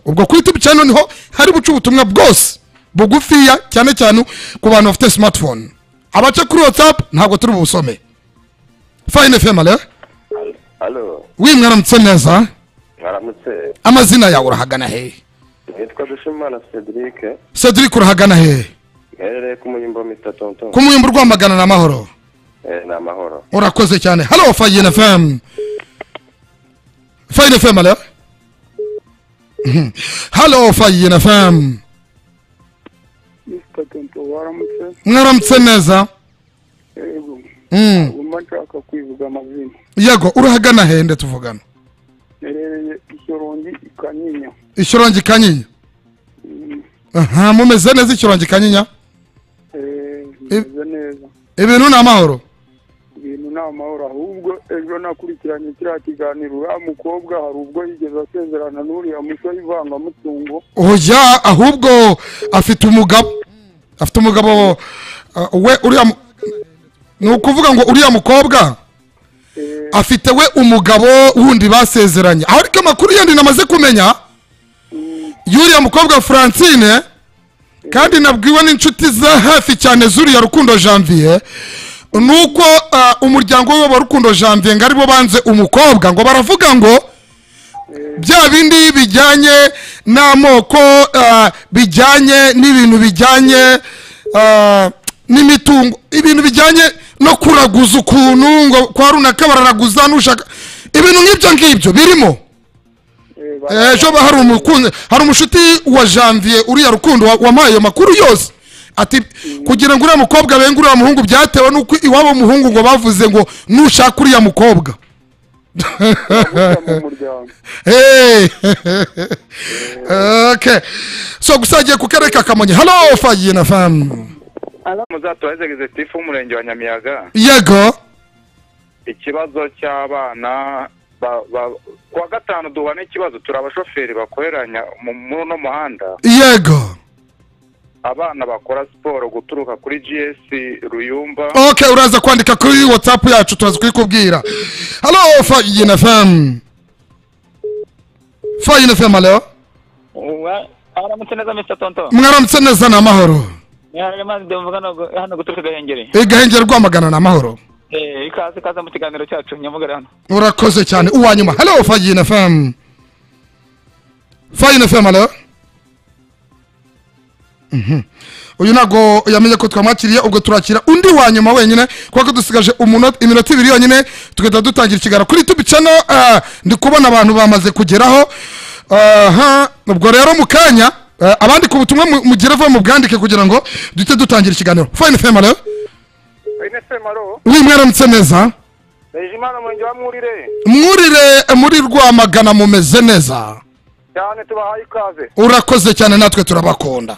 ubwo kuri tube cyane niho hari buca ubutumwa bwose bugufiya cyane cyane ku bantu bafite smartphone abaca kuri whatsapp ntabwo turi bubusome fayine fm ale halo wi mwaramutse neza mwaramutse amazina yawe urahagana hehe nitwa dushimana cedric cedric urahagana hehe mwerere ku munyumba mitatonto ku muyumba urwamagana na amahoro ni amahoro urakoze cyane halo fayine fm fayine fm ale halo fayine fm mr tonto waramutse mwaramutse neza yego Mm. ngomba nshaka kwivuga amazina yego urahagana hehe nde tuvugana nerereye ishyorongi ikanyinya ikirongi kanyinya Mm, aha mumeze neza ikirongi kanyinya eh, bimeze neza ibintu ni amahoro ibintu ni amahoro ahubwo ejo nakurikiranye kiriya kiganiro uriya mukobwa hari ubwo yigeze asezerana n'uriya musore ivangamutungo oya ahubwo afite umugabo afite umugabo uh, we uriya mu- ni ukuvuga ngo uriya mukobwa Eh, afite we umugabo wundi basezeranye aho ariko amakuru yandi namaze kumenya mm, y'uriya mukobwa francine kandi nabwiwe n'inshuti za hafi cyane z'uriya rukundo janvier ni uko uh, umuryango we wa rukundo janvier ngo aribo banze umukobwa ngo baravuga ngo eh, bya bindi bijyanye n'amoko uh, bijyanye n'ibintu bijyanye uh, n'imitungo ibintu bijyanye no kuraguza ukuntu ngo kwa runaka bararaguza nushaka ibintu nk'ibyo ngibyo birimo eh, Eh, ejo ba- hari umukunzi hari umushuti wa janvier uriya rukundo wa- wampaye ayo makuru yose ati kugira ngo uriya mukobwa benge uriya muhungu byatewe n'uko iwabo muhungu ngo bavuze ngo nushaka uriya mukobwa baravuga mu muryango Hey! okay so gusa agiye ku karere ka kamonyi halo fagiye na famu muzatwara executive w'umurenge wa nyamiyaga yego ikibazo cy'abana ba- ba- kuwa gatanu duhura n'ikibazo turi abashoferi bakoreranya mu- muri uno muhanda yego abana bakora siporo guturuka kuri gs ruyumba okay uraza kwandika kuri whatsapp yacu turaza kuyikubwira halo fagiye na famu fagiye na famu halo aramutse neza mr tonto mwaramutse neza ni amahoro niharare mazi ndumva hano- hano guturuka gahengeri igahengera rwamagana ni amahoro Eh, ikaze ikaze mu kiganiro cyacu nyamugare hano urakoze cyane uwa nyuma halo fayine fm fayine fm halo Mhm. uyu ntabwo yamenye ko twamwakiriye ubwo turakira undi wa nyuma wenyine kuko dusigaje umunota- iminota ibiri yonyine tugahita dutangira ikiganiro kuri tubicano ndi kubona abantu bamaze kugeraho aha ubwo rero mu kanya eh, abandika ubutumwa mu- mugereho mubwandike kugira ngo duhite dutangira ikiganiro fayine fm halo inesemaro uri mwaramutse neza rejimana murenge wa mwurire mwurire muri rwamagana mumeze neza cyane tubahaye ikaze urakoze cyane natwe turabakunda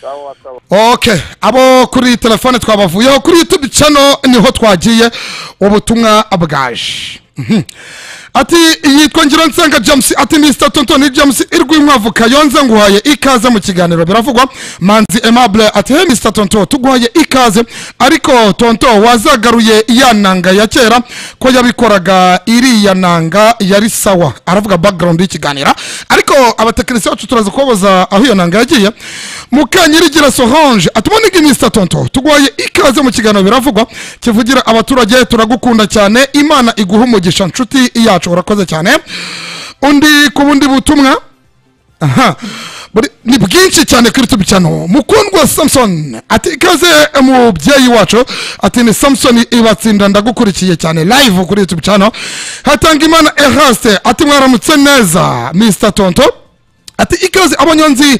sawa sawa okay abo kuri telefone twabavuyeho kuri youtube channel niho twagiye ubutumwa bwaje Mhm. ati yitwa ngira nsenga james ati mr tontoni james irw'inkwavu kayonze nguhaye ikaze mu kiganiro biravugwa manzi aimable ati he mr tonto tuguhaye ikaze ariko tonto wazagaruye ya nanga ya kera ko yabikoraga iriya nanga yari sawa aravuga background y'ikiganiro ariko abatekinisiye bacu turaza kubabaza aho iyo nanga yagiye mukanyirigira sorange atumonige mr tonto tuguhaye ikaze mu kiganiro biravugwa kivugira abaturage turagukunda cyane imana iguha umugisha nshuti yacu urakoze cyane undi ku bundi butumwa aha Buri- ni bwinshi cyane kuri tubi cyano mukundwa samson ati ikaze umubyeyi wacu ati ni samson ibatsinda ndagukurikiye cyane live kuri tubi cyano hatanga imana eraste ati mwaramutse neza mr tonto ati ikaze abanyonzi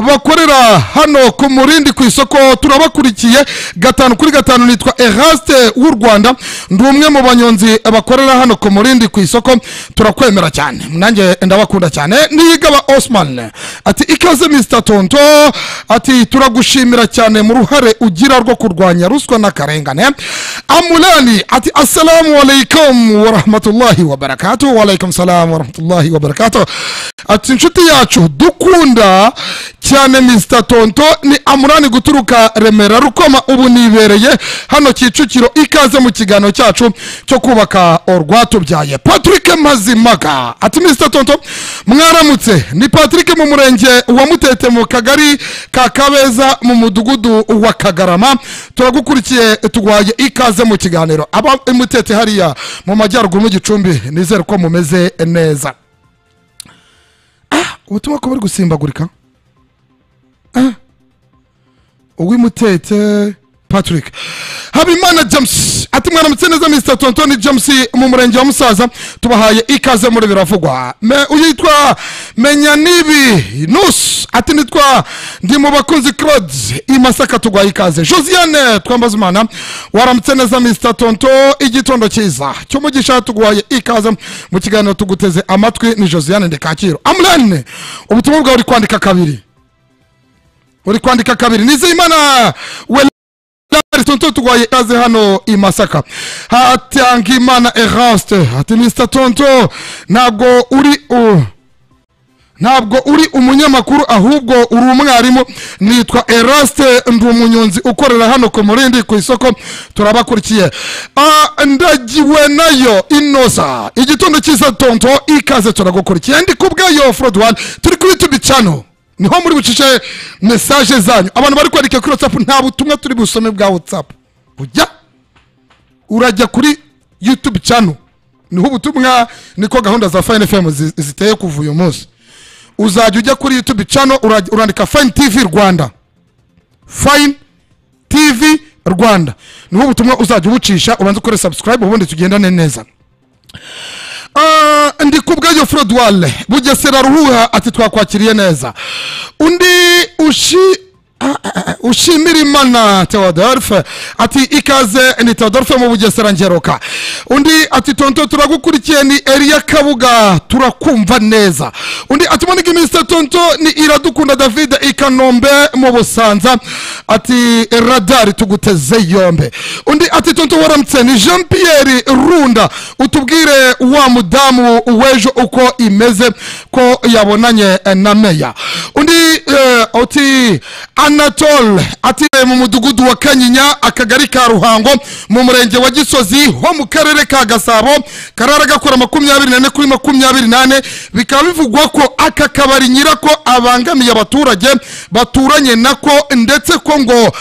bakorera hano ku murindi ku isoko turabakurikiye gatanu kuri gatanu nitwa eraste w'u rwanda ndi umwe mu banyonzi bakorera hano ku murindi ku isoko turakwemera cyane nanjye ndabakunda cyane niyigaba osman ati ikaze Mr tonto ati turagushimira cyane mu ruhare ugira rwo kurwanya ruswa n'akarengane amulani ati assalamu alaikum warahmatullahi wabarakatuh walaikum salam warahmatullahi wabarakatuh ati inshuti yacu dukunda cyane Mr tonto ni amurani guturuka remera rukoma ubu nibereye hano kicukiro ikaze mu kiganiro cyacu cyo kubaka urwatubyaye patrick mazimaga ati Mr tonto mwaramutse ni patrick mu murenge wa mutete mu kagari ka kabeza mu mudugudu wa kagarama turagukurikiye turwaye ikaze mu kiganiro aba i mutete hariya mu majyaruguru mu gicumbi nizere ko mumeze neza Ah, ubutumwa ko buri gusimbagurika uwimutete patrick habimana james ati mwaramutse neza mr tontoni james mu murenge wa musaza tubahaye ikaze muri biravugwa Me- uyitwa menya nibi nus ati nitwa ndi mu bakunzi claude i masaka tugwaye ikaze josiane twambazimana waramutse neza mr tonto igitondo cyiza cyumugisha tugwaye ikaze mu kiganiro tuguteze amatwi ni josiane ndekakiro amulene ubutumwa bwawe uri kwandika kabiri uri kwandika kabiri nizeyimana welari tonto tugwaye ikaze hano i masaka hatangimana eraste ati mr tonto ntabwo uri u ntabwo uri umunyamakuru ahubwo uri umwarimu nitwa eraste ndi umunyonzi ukorera hano ku murindi ku isoko turabakurikiye Ah, ndagiwe nayo inosa igitondo cyiza tonto ikaze turagukurikiye ndi ku bwayo forod wani turi kuri tubi cano niho muri bucishe mesaje zanyu abantu bari kwandika kuri whatsapp nta butumwa turi busome bwa whatsapp ujya urajya kuri youtube channel niho ubutumwa niko gahunda za fine fm zi- ziteye kuva uyu munsi uzajya ujya kuri youtube channel uraj- urandika fine tv rwanda fine tv rwanda niho ubutumwa uzajya ubucisha ubanza ukore subscribe ubundi tugendane neza Ah, ndi ku bwayo frodwale bugesera ruhuha ati twakwakiriye neza undi ushi ah, ah, ah, ushimira imana teodorfe ati ikaze ni teodorfe mu bugesera ngeruka undi ati tonto turagukurikiye ni eliya kabuga turakumva neza undi ati monike minisita tonto ni iradukunda david i kanombe mu busanza ati radari tuguteze yombe undi ati tonto waramutse ni jean pierre runda utubwire wa mudamu w'ejo uko imeze ko yabonanye eh, na meya undi eh, uti anatole ati mu mudugudu wa kanyinya akagari ka ruhango mu murenge wa gisozi ho mu karere ka gasabo karara gakora makumyabiri nane kuri makumyabiri nane bikaba bivugwa ko aka kabari nyirako abangamiye abaturage baturanye nako ndetse ko ngo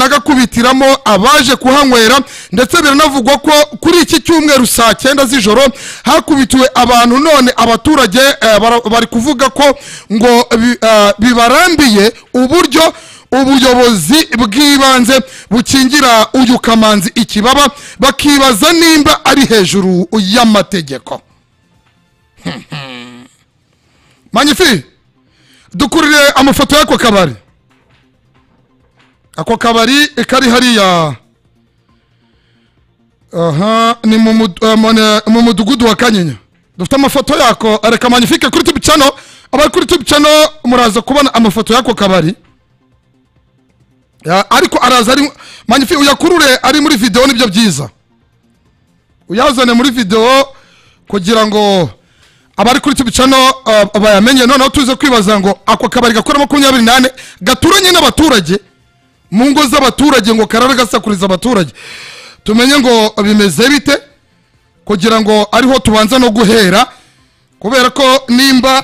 banagakubitiramo abaje kuhanywera ndetse biranavugwa ko kuri iki cyumweru saa cyenda z'ijoro hakubitiwe abantu none abaturage eh, bara- bari kuvuga ko ngo bi- eh, bibarambiye uburyo ubuyobozi bw'ibanze bukingira uyu kamanzi ikibaba bakibaza nimba ari hejuru y'amategeko manyifi dukurire amafoto y'ako kabari ako kabari kari hariya aha ni mu mud- eh, mu ne- mu mudugudu wa kanyinya dufite amafoto yako reka manifike kuri tubi cano abari kuri tubi cano muraza kubona amafoto y'ako kabari Ya, ariko araza ari manyifi uyakurure ari muri videwo nibyo byiza uyazane muri videwo kugira ngo abari kuri tubi cano eh, bayamenye noneho tuze kwibaza ngo ako kabari gakora makumyabiri nane gaturanye n'abaturage mu ngo z'abaturage ngo karara gasakuriza abaturage tumenye ngo bimeze bite kugira ngo ariho tubanza no guhera kubera ko nimba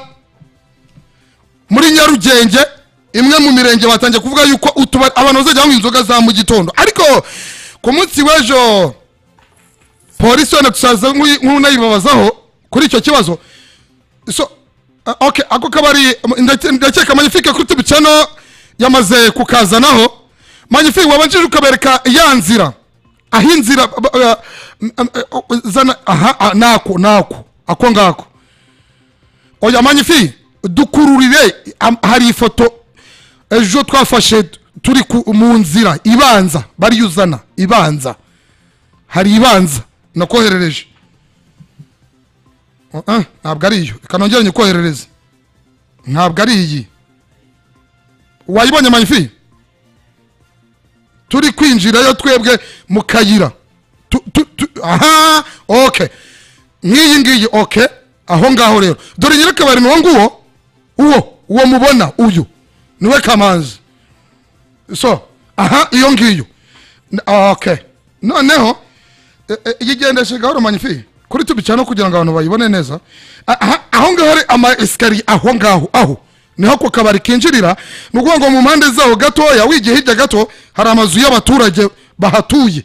muri nyarugenge imwe mu mirenge batangiye kuvuga yuko utubari abantu bazajya banywa inzoga za mu gitondo ariko ku munsi w'ejo polisi wenda tusaza nk'unayibabazaho kuri icyo kibazo so ah, okay ako kabari um, ndake- ndakeka magnifique kuri tubicano yamaze kukazanaho magnifique wabanjije ukabereka ya nzira aho inzira ba- ba- m- m- eh, zana aha ah, nako nako ako ngako oya magnifique dukururire am- hari ifoto ejo twafashe turi ku- mu nzira ibanza bariyuzana ibanza hari ibanza nakoherereje Ah, ntabwo ari iyo reka nongere nyikoherereze ntabwo ari iyi wayibonye mayifi turi kwinjirayo twebwe mu kayira Tu- tu- tu- aha ok nk'iyi ngiyi ok aho ngaho rero dore nyirakabari ni uwo nguwo uwo uwo mubona uyu niwe kamanzi so aha iyo ngiyo N- ok noneho e- e, yigendeshe gahoro manyifi kuri tubi cyane kugira ngo abantu bayibone neza A- aha- aho ngaho hari ama esikariye aho ngaho aho niho ku kabari kinjirira ni ukuvuga ngo mu mpande zaho gatoya wigiye hirya gato hari amazu y'abaturage bahatuye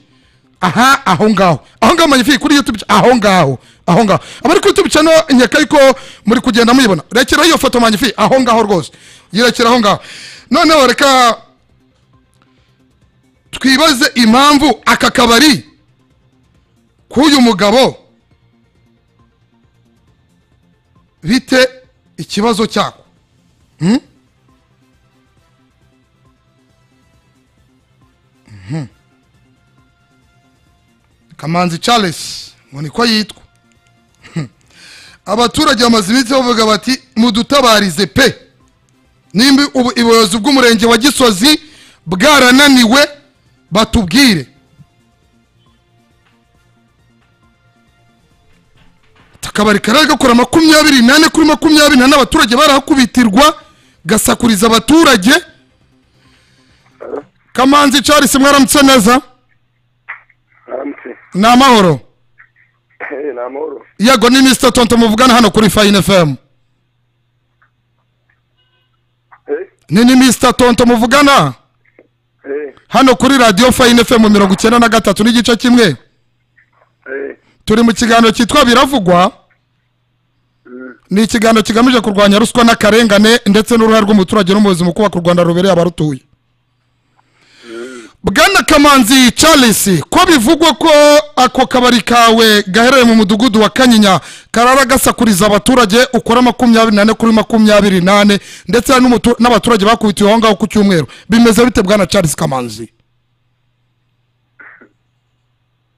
aha aho ngaho aho ngaho manyifi kuri youtube cha- aho ngaho aho ngaho abari kuri youtube channel nyaka ariko muri kugenda muyibona rekera iyo foto manyifi aho ngaho rwose yirekera aho ngaho noneho reka twibaze impamvu aka kabari k'uyu mugabo bite ikibazo cyako Hmm? Mhm. kamanzi charles ngo niko yitwa Hmm. abaturage bamaze iminsi bavuga bati mudutabarize pe nimba ubu- ubuyobozi bw'umurenge wa gisozi bwarananiwe batubwire akabari karari gakora makumyabiri nane kuri makumyabiri nane abaturage barahakubitirwa gasakuriza abaturage kamanzi charles mwaramutse neza haramutse ni amahoro Eh, ni amahoro yego ni mr tonto muvugana hano kuri fine fm Eh, ni ni mr tonto muvugana eh, hano kuri radiyo fine fm mirongo icyenda na gatatu n'igice kimwe eh, turi mu kiganiro cyitwa biravugwa ni ikiganiro kigamije kurwanya ruswa n'akarengane ndetse n'uruhare rw'umuturage n'umuyobozi mu kubaka u rwanda rubereye abarutuye bwana kamanzi charles ko bivugwa ko ako kabari kawe gaherereye mu mudugudu wa kanyinya karara gasakuriza abaturage ukora makumyabiri nane kuri makumyabiri nane ndetse hari n'umutu- n'abaturage bakubitiwe aho ngaho ku cyumweru bimeze bite bwana charles kamanzi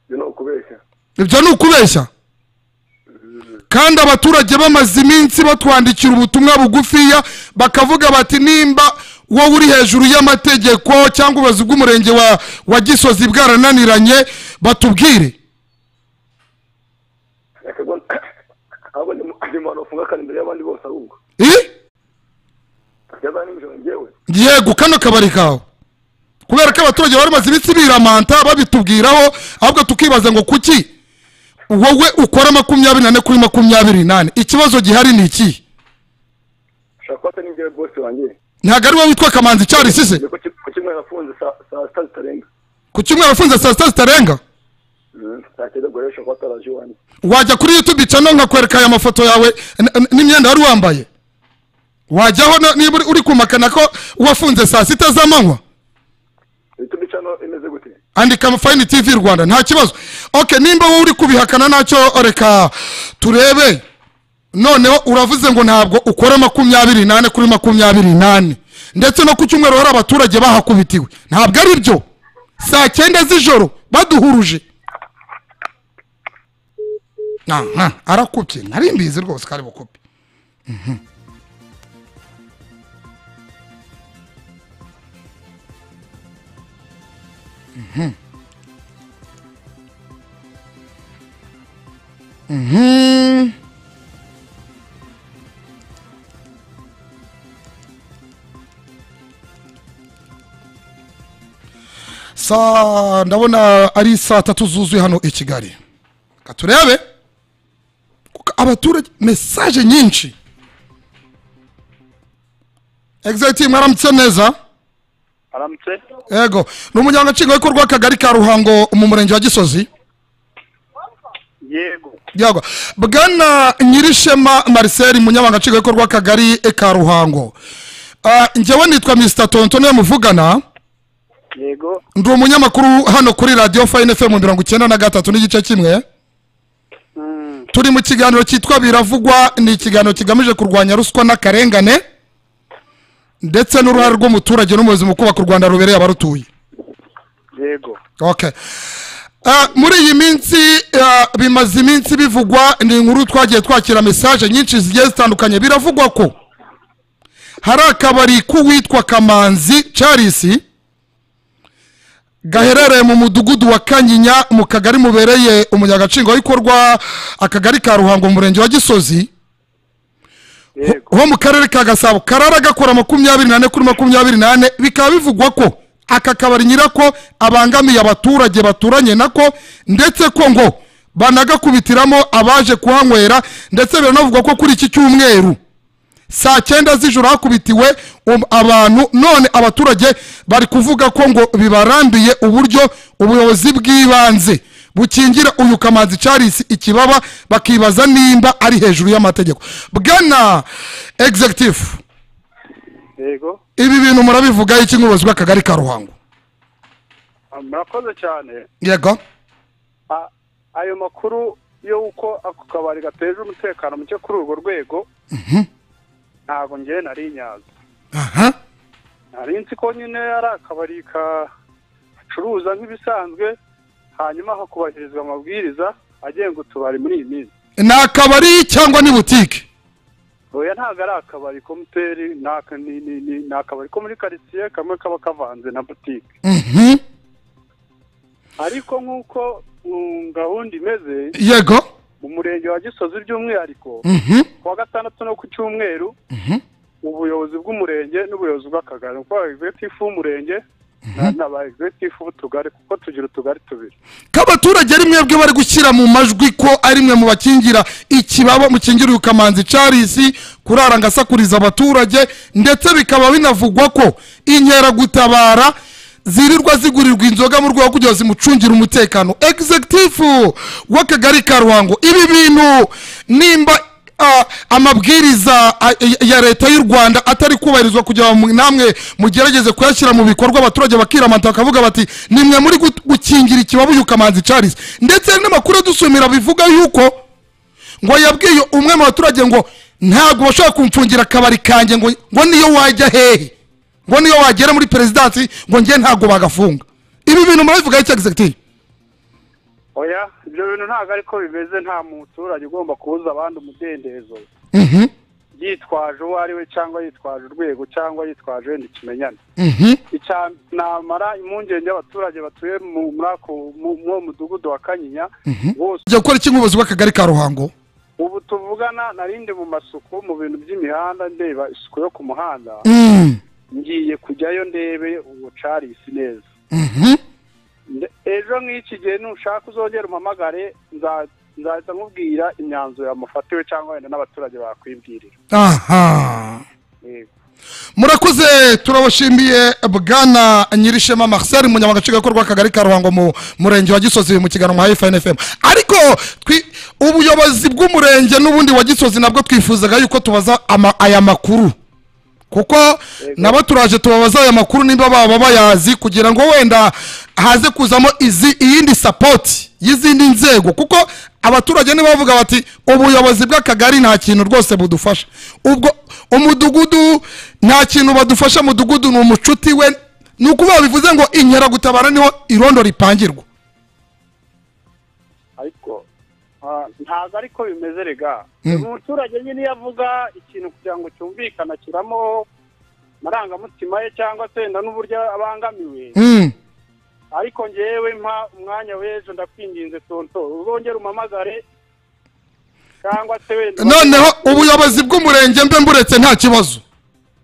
ibyo ni ukubeshya ibyo ni ukubeshya kandi abaturage bamaze iminsi batwandikira ubutumwa bugufiya bakavuga bati nimba wowe uri hejuru y'amategeko cyangwa ubuyobozi bw'umurenge wa, wa gisozi bwarananiranye batubwire reka ngo ahubwo ni mu- ni mu bantu bafungakana imbere y'abandi bose ahubwo I? byabaye n'ijoro njyewe yego kano kabari kawe kubera ko abaturage bari bamaze iminsi biramanta babitubwiraho ahubwo tukibaza ngo kuki wowe ukora makumyabiri nane kuri makumyabiri nane ikibazo gihari ni ikihe ushaka ko atari njyewe bose wanjye ntabwo ari wowe witwa kamanzi cyari sise Ni ku ki- ku kimwe nafunze saa saa sita zitarenga ku cyumweru afunze saa sita zitarenga Mm, saa cyenda ubwo rero ushobora kuba ataraje iwanjye wajya kuri youtube channel nkakwereka aya mafoto yawe n- n- n'imyenda wari wambaye wajyaho na- niba uri- uri kumakana ko wafunze saa sita z'amanywa ibitubi cano imeze gute andika fayini tv rwanda nta kibazo ok nimba wowe uri kubihakana nacyo reka turebe noneho uravuze ngo ntabwo ukora makumyabiri nane kuri makumyabiri nane ndetse no ku cyumweru hari abaturage bahakubitiwe ntabwo ari byo saa cyenda z'ijoro baduhuruje aha arakubye nari mbizi rwose ko ari bukupe Mhm. saa ndabona ari saa tatu zuzuye hano i kigali Reka turebe kuko abaturage mesaje nyinshi egizayiti mwaramutse neza aramutse yego ni umuryango nshingwabikorwa w'akagari ka ruhango mu murenge wa gisozi yego yego bwana nyirishema marcel munyabanga nshingwabikorwa w'akagari ka ruhango Ah, njyewe nitwa mr tonto niwe muvugana yego ndi umunyamakuru hano kuri radiyo fayini fm mirongo icyenda na gatatu n'igice kimwe turi mu kiganiro cyitwa biravugwa ni ikiganiro kigamije kurwanya ruswa n'akarengane ndetse n'uruhare rw'umuturage n'umuyobozi mu kubaka u rwanda rubereye abarutuye yego okay. Ah, muri iyi minsi ah, bimaze iminsi bivugwa ni inkuru twagiye twakira mesaje nyinshi zigiye zitandukanye biravugwa ko hari akabari k'uwitwa kamanzi charles gaherereye mu mudugudu wa kanyinya mu kagari mubereye umunyagatshingabikorwa akagari ka ruhango mu murenge wa gisozi ho- ho mu karere ka gasabo karara gakora makumyabiri nane kuri makumyabiri nane bikaba bivugwa ko aka kabari nyirako abangamiye abaturage baturanye nako ndetse ko ngo banagakubitiramo abaje kuhanywera ndetse biranavugwa ko kuri iki cyumweru saa cyenda z'ijoro hakubitiwe um- abantu none abaturage bari kuvuga ko ngo bibarambiye uburyo ubuyobozi bw'ibanze bukingira uyu kamanzi charles ikibaba bakibaza nimba ari hejuru y'amategeko bwana executive yego ibi bintu murabivugaho iki nk'ubuyobozi bw'akagari ka ruhango murakoze cyane yego A- ayo makuru y'uko ako kabari gateje umutekano muke kuri urwo rwego ntabwo ngewe nari nyazi aha nari nzi ko nyine ari akabari gacuruza nk'ibisanzwe hanyuma hakubahirizwa amabwiriza agenga utubari muri iyi minsi ni akabari cyangwa ni butike oya ntabwo ari akabari ko muteri ni aka- ni- ni- ni- ni akabari ko muri karitsiye kamwe kaba kavanze na butike Mhm. ariko nk'uko mm, gahunda imeze yego mu murenge wa gisozi by'umwihariko Mhm. kuwa gatandatu no ku cyumweru ubuyobozi bw'umurenge n'ubuyobozi bw'akagari kuko aba egizegitifu w'umurenge na- na ba egizegitifu b'utugari kuko tugira utugari tubiri k'abaturage ari mwebwe bari gushyira mu majwi ko ari mwe mu bakingira ikibaba mukingira uyu kamanzi charles kurara ngo asakuriza abaturage ndetse bikaba binavugwa ko inkeragutabara zirirwa zigurirwa inzoga mu rwego rwo kugira ngo zimucungire umutekano egizegitifu w'akagari ka ruhango ibi bintu nimba Ah, amabwiriza ah, ya- ya leta y'u rwanda atari kubahirizwa kugira ngo namwe mugerageze kuyashyira mu bikorwa abaturage bakiramata bakavuga bati nimwe muri gut- gukingira ikibabu uyu kamanzi charles ndetse hari n'amakuru adusumira bivuga yuko ngo yabwiye umwe mu baturage ngo ntabwo bashobora kumfungira akabari kanjye ngo ngo niyo wajya hehe ngo niyo wagera muri perezidansi ngo njye ntabwo bagafunga ibi bintu murabivugaho icyo egizegitivu oya ibyo bintu ntabwo ariko bimeze nta muturage ugomba kubuza abandi umudendezo Mhm, yitwaje uwo ari we cyangwa yitwaje urwego cyangwa yitwaje wenda ikimenyane mhm, icya namara impungenge y'abaturage batuye mu muri ako- mu- muri uwo mudugudu wa kanyinya bose Ugiye gukora iki nk'ubuyobozi bw'akagari ka ruhango ubu tuvugana narindi mu masuku mu bintu by'imihanda ndeba isuku yo ku muhanda Mm, ngiye kujyayo ndebe ubucarisi neza mhm. Nde- ejo nk'iki gihe nushaka uzongera umpamagare nza- nzahita nkubwira imyanzuro yamufatiwe cyangwa wenda n'abaturage bakwibwirira aha Yego. murakoze turabashimiye bwana nyirishema marcel munyamagace gakorwa akagari ka ruhango mu murenge wa gisozi mu kiganiro nka fn fm ariko twi- ubuyobozi bw'umurenge n'ubundi wa gisozi nabwo twifuzaga yuko tubaza ama- aya makuru kuko nabo turaje tubabaza aya makuru nimba baba bayazi kugira ngo wenda haze kuzamo izi iyindi sapoti y'izindi nzego kuko abaturage nibavuga bati ubuyobozi bw'akagari nta kintu rwose budufasha ubwo umudugudu nta kintu badufasha mudugudu ni umucuti we ni ukuvuga bivuze ngo inkeragutabara niho irondo ripangirwa ariko ah, ntabwo ariko bimeze rega umuturage nyine iyo avuga ikintu kugira ngo cyumvikana kiramo amarangamutima ye cyangwa se wenda n'uburyo abangamiwe Mm, ariko ngewe mpa umwanya w'ejo ndakwinginze tonto uzongere umamagare cyangwa se wenda noneho ubuyobozi bw'umurenge mbe mburetse nta kibazo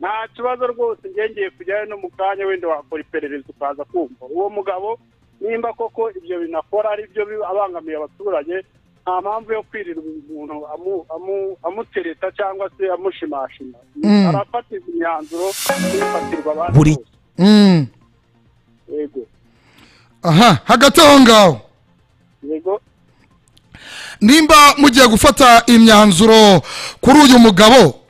nta kibazo rwose ngiye kujyayo no mu kanya wenda wakora iperereza ukaza kumva uwo mugabo nimba koko ibyo binakora ari byo bi- abangamiye abaturage nta mpamvu yo kwirirwa umuntu amu- amu- amutereta cyangwa se amushimashima arafatirwa imyanzuro ntifatirwa abandi Buri- bose. Mm, yego aha hagati aho ngaho yego nimba mugiye gufata imyanzuro kuri uyu mugabo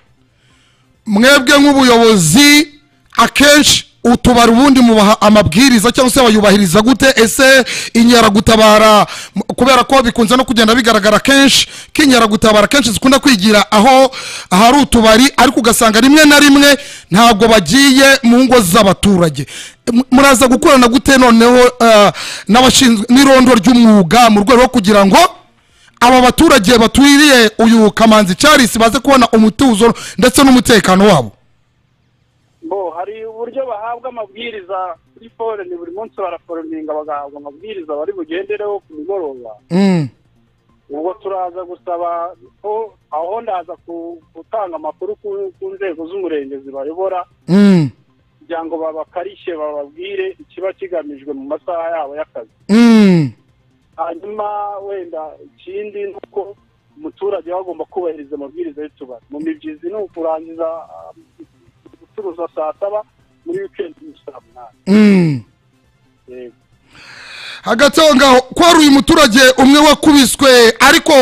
mwebwe nk'ubuyobozi akenshi utubari ubundi mubaha amabwiriza cyangwa se bayubahiriza gute ese inkeragutabara m- kubera ko bikunze no kugenda bigaragara kenshi ko inkeragutabara kenshi zikunda kwigira aho ahari utubari ariko ugasanga rimwe na rimwe ntabwo bagiye mu ngo z'abaturage M- muraza gukorana gute noneho eh, n'abashinzwe n'irondo ry'umwuga mu rwego rwo kugira ngo aba baturage baturiye uyu kamanzi charles baze kubona umutuzo ndetse n'umutekano wabo uburyo bahabwa amabwiriza kuri foreni buri munsi baraforominga bagahabwa amabwiriza bari bugendereho ku migoroba Mm. ubwo turaza gusaba ko aho ndaza ku- gutanga amakuru ku- ku nzego z'umurenge zibayobora Mm. kugira ngo babakarishe bababwire ikiba kigamijwe mu masaha yabo y'akazi Mm. hanyuma wenda ikindi ni uko umuturage aba agomba kubahiriza amabwiriza y'utubari mu mibyizi ni ukurangiza ah, gucuruza saa saba muri wikendi ni saa munani Mm. Yego. hagati aho ngaho ko hari uyu muturage umwe wakubiswe ariko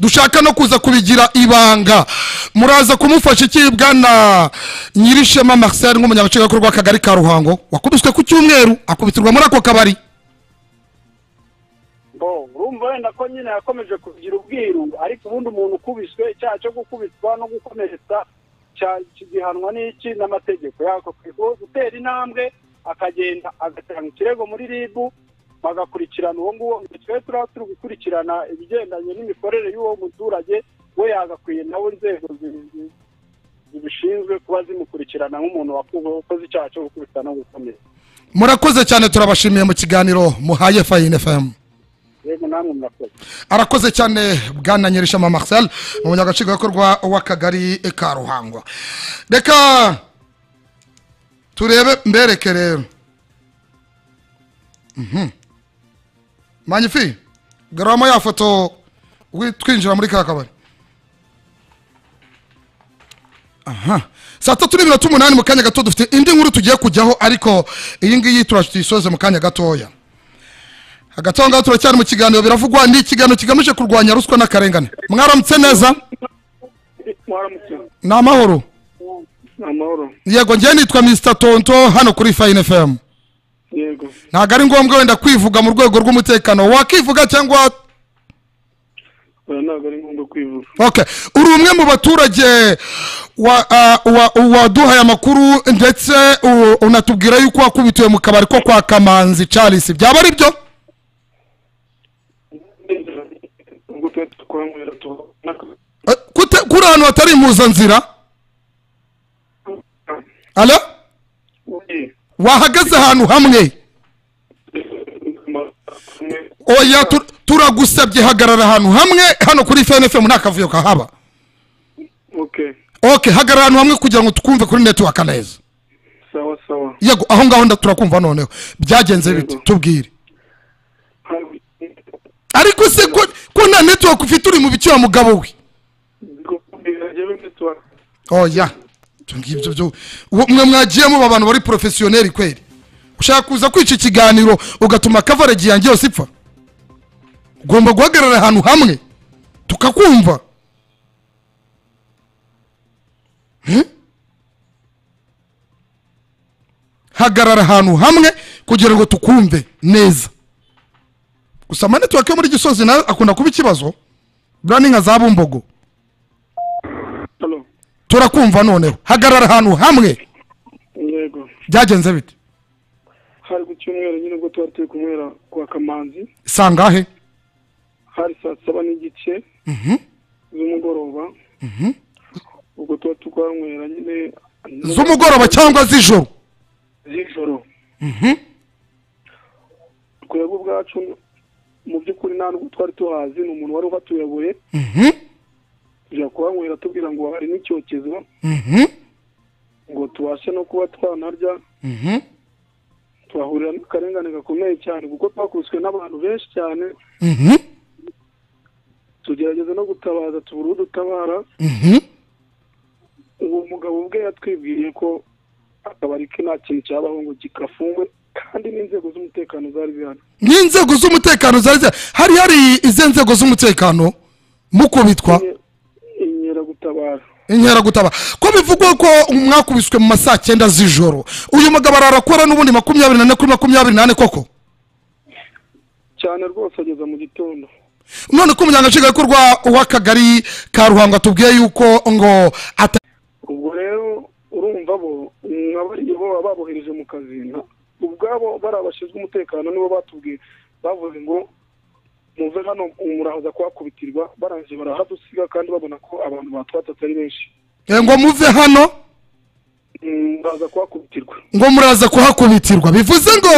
dushaka no kuza kubigira ibanga muraza kumufasha iki bwana nyirishema marcel nk'umunyabacikabikorwa w'akagari ka ruhango wakubiswe ku cyumweru akubitirwa muri ako kabari Bo, urumva wenda ko nyine yakomeje kugira ubwiru ariko ubundi umuntu ukubiswe icyaha cyo gukubitwa no gukomeretsa cya- kigihanwa n'iki n'amategeko yako Uwo gutera intambwe akagenda agatanga ikirego muri rib bagakurikirana uwo nguwo twe turaba turi gukurikirana ibigendanye n'imikorere y'uwo muturage we yagakwiye nawe inzego zi- zi- zibishinzwe kuba zimukurikirana nk'umuntu wakoze icyaha cyo gukubita no gukomeretsa murakoze cyane turabashimiye mu kiganiro muhaye fayine fm rero namwe murakoze arakoze cyane bwana nyirishema marcel umunyagacikabikorwa w'akagari ka ruhango reka turebe mbereke rero manyifi garamo ya foto wi- twinjira muri ka kabari aha saa tatu n'iminota umunani mu kanya gato dufite indi nkuru tugiye kujyaho ariko iyi ngiyi turayisoze mu kanya gatoya hagati aho ngaho turacyari mu kiganiro biravugwa ni ikiganiro kigamije kurwanya ruswa n'akarengane mwaramutse neza mwaramutse ni amahoro amahoro yego njyewe nitwa mr tonto hano kuri fine fm yego ntabwo ari ngombwa wenda kwivuga mu rwego rw'umutekano wakivuga cyangwa oya ntabwo ari ngombwa kwivuga okay uri umwe mu baturage wa- ah, wa- waduhaye amakuru ndetse u- unatubwira yuko wakubitiwe mu kabari ko kwa kamanzi charles byaba ari byo ubwo tuba twakwamwera tubona Eh, kute- kuri ahantu hatari impuzanzira alo wahagaze ahantu hamwe oya tu- turagusabye hagarara ahantu hamwe hano kuri fnfm nta kavuyo kahaba okay ok hagarara ahantu hamwe kugira ngo tukumve kuri network neza sawa sawa yego aho ngaho nda turakumva noneho byagenze biti Yego. tubwire ariko se ko ko nta network ufite uri mu bice wa mugabo we oya ibyo ngibyo byo uwo- mwe mwagiyemo ba bantu bari porofesiyoneri kweri ushaka kuza kwica ikiganiro ugatuma kavaregi yanjye yose ipfa ugomba guhagarara ahantu hamwe tukakumva Hmm? hagarara ahantu hamwe kugira ngo tukumve neza gusa amanetiwake yo muri gisozi nayo akunda kuba ikibazo burani nka za bumbogo halo turakumva noneho hagarara ahantu hamwe yego byagenze bite hari ku cyumweru nyine ubwo tuba turi kunywera kwa kamanzi sangahe hari saa saba n'igice z'umugoroba ubwo tuba tukwanywera nyine z'umugoroba cyangwa z'ijoro z'ijoro twebwe ubwacu mu by'ukuri nta nubwo twari tuhazi ni umuntu wari ubatuyoboye Mhm, tujya kuhanywera tubwira ngo hari n'icyokezo mhm, ngo tubashe no kuba twanarya mhm. twahurira n'akarengane gakomeye cyane kuko twakubiswe n'abantu benshi cyane Mhm, tugerageza no gutabaza tubura udutabara mhm. uwo mugabo ubwe yatwibwiye ko akabari ke nta kintu cyabaho ngo gikafungwe kandi n'inzego z'umutekano zari zihari n'inzego z'umutekano zari zihari. hari hari izi nzego z'umutekano mukubitwa inkeragutabara inkeragutabara ko bivugwa ko mwakubiswe mu ma saa cyenda z'ijoro uyu mugabo ararakora n'ubundi makumyabiri nane kuri makumyabiri nane koko cyane rwose ageza mu gitondo none ko umunyagacigabikorwa w'akagari ka ruhango atubwiye yuko ngo ata ubwo rero urumva bo nk'abariya bo baba babohereje mu kazi nta- ubwabo bariya bashinzwe umutekano nibo batubwiye bavuze ngo muve hano muraza kuhakubitirwa barangije barahadusiga kandi babona ko abantu batwatatse ari benshi Eh, ngo muve hano Mm, muraza kuhakubitirwa ngo muraza kuhakubitirwa bivuze ngo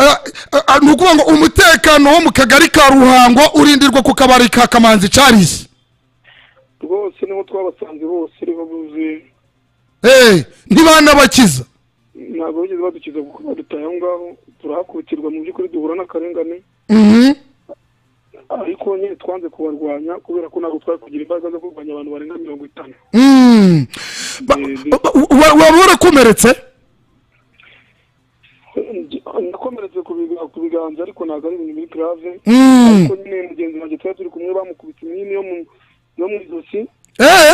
eh, eh, ni ukuvuga ngo umutekano wo mu kagari ka ruhango urindirwa ku kabari ka kamanzi Charles rwose niho twabasanze bose niho buzi Eh, ntibanabakiza ntabwo bigeze badukiza kuko badutaye aho ngaho turahakubitirwa mu by'ukuri duhura n'akarengane Mhm. ariko nyine twanze kubarwanya kubera ko ntabwo twari kugira imbaraga zo kurwanya abantu barenga mirongo itanu Mm. Ba- ba- wa- waba warakomeretse nakomeretse ku biga- ku biganza ariko ntabwo ari ibintu biri grave Mm. ariko nyine mugenzi wanjye twari turi kumwe bamukubita imyini yo mu yo mu ijosi Eh,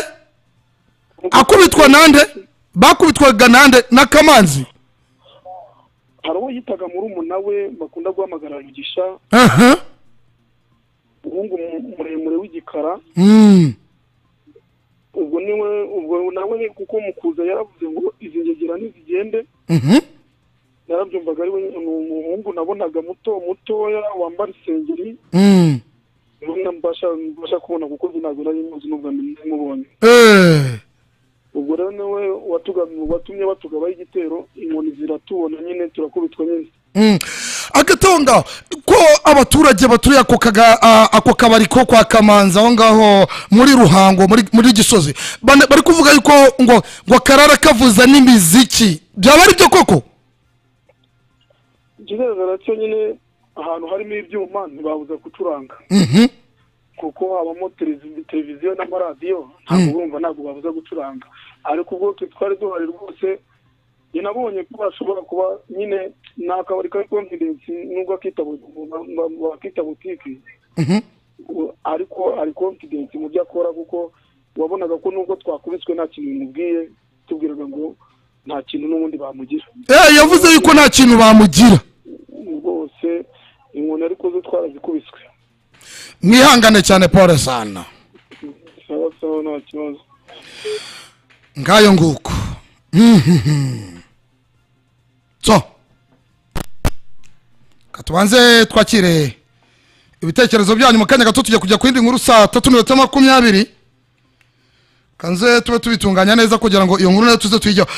akubitwa nande bakubitwaga nande n'akamanzi hari uwo yitaga murumuna we bakunda guhamagara mugisha aha umuhungu mu- muremure w'igikara Mm. ubwo niwe ubwo nawe kuko mukuza yaravuze ngo izi ngegera nizigende Mhm. narabyumvaga ari we nyine, ni umuhungu nabonaga muto mutoya wambara isengeri Mm. ubona mbasha mbasha kubona kuko njye ntabwo nari muzi n'ubwa mbere namubonye Eh. ubwo rero niwe watugam- watumye batugabaho igitero inkoni ziratubona nyine turakubitwa nyine Mm. agatonga ko abaturage baturiye ako kaga- a- ako kabari ko kwa kamanzi aho ngaho muri ruhango muri muri gisozi Bana- bari kuvuga yuko ngo ngo karara kavuza n'imiziki byaba ari byo koko ikigaragara cyo nyine ahantu harimo ibyuma ntibabuza gucuranga Mhm. kuko habamo televizi- televiziyo n'amaradiyo ntabwo urumva ntabwo babuza gucuranga ariko ubwo twe twari duhari rwose njye nabonye ko bashobora kuba nyine ni akabari kari konfidensi nubwo akita bu- bu- ba- bakita butike Mhm. u- ariko ari konfidensi mu byo akora kuko wabonaga ko nubwo twakubiswe nta kintu bimubwiye tubwiraga ngo nta kintu n'ubundi bamugira Eh, yavuze yuko nta kintu bamugira rwose inkoni ariko zo twarazikubiswe mwihangane cyane paul sana sawa sawa nta kibazo ngayo nguko Mhm. so katubanze twakire ibitekerezo byanyu mu kanya gato tujya kujya ku yindi nkuru saa tatu n'iminota makumyabiri kanze tube tubitunganya neza kugira ngo iyo nkuru nayo tuze tuyijyaho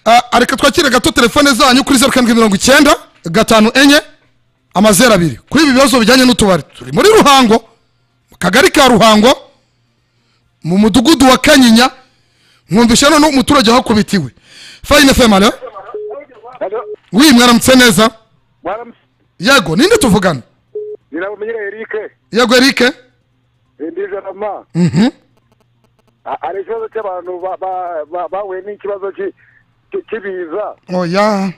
Ah, areka twakire gato telefone zanyu kuri zeru karindwi mirongo icyenda gatanu enye amazeru abiri kuri ibi bibazo bijyanye n'utubari turi muri ruhango mu kagari ka ruhango mu mudugudu wa kanyinya mwumvishe noneho umuturage hakubitiwe fayine female wi mwaramutse neza yego ninde tuvugana nirabumenyere erike yego erike ndijarama Mhm. hari ikibazo cy'abantu ba- ba- ba- bahuye n'ikibazo cy'i- cy'i- cy'ibiza oya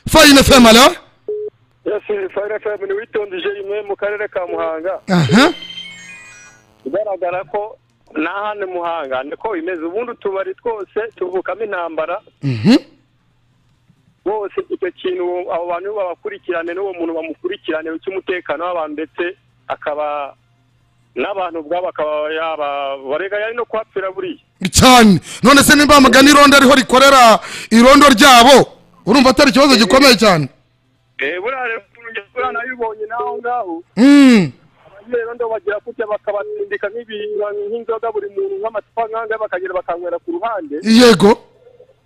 fayine female yesi fayire fm ni witondije rimwe mu karere ka muhanga aha bigaragara ko nta handi muhanga niko bimeze ubundi utubari twose tuvukamo intambara Mhm. bose icyo kintu uwo- abo bantu babakurikirane n'uwo muntu bamukurikirane cy'umutekano w'abantu ndetse akaba n'abantu ubwabo akaba yaba barega yari no kuhapfira buriya cyane none se nimba amagana irondo ariho rikorera irondo ryabo urumva atari ikibazo gikomeye cyane Eh, buriya rero buriya nabibonye n'aho ngaho Mm. rero ndo bagira kutya bakabatindika nk'ibintu nk'inzoga buri muntu nk'amacupa nk'anga bakagera bakanywera ku ruhande yego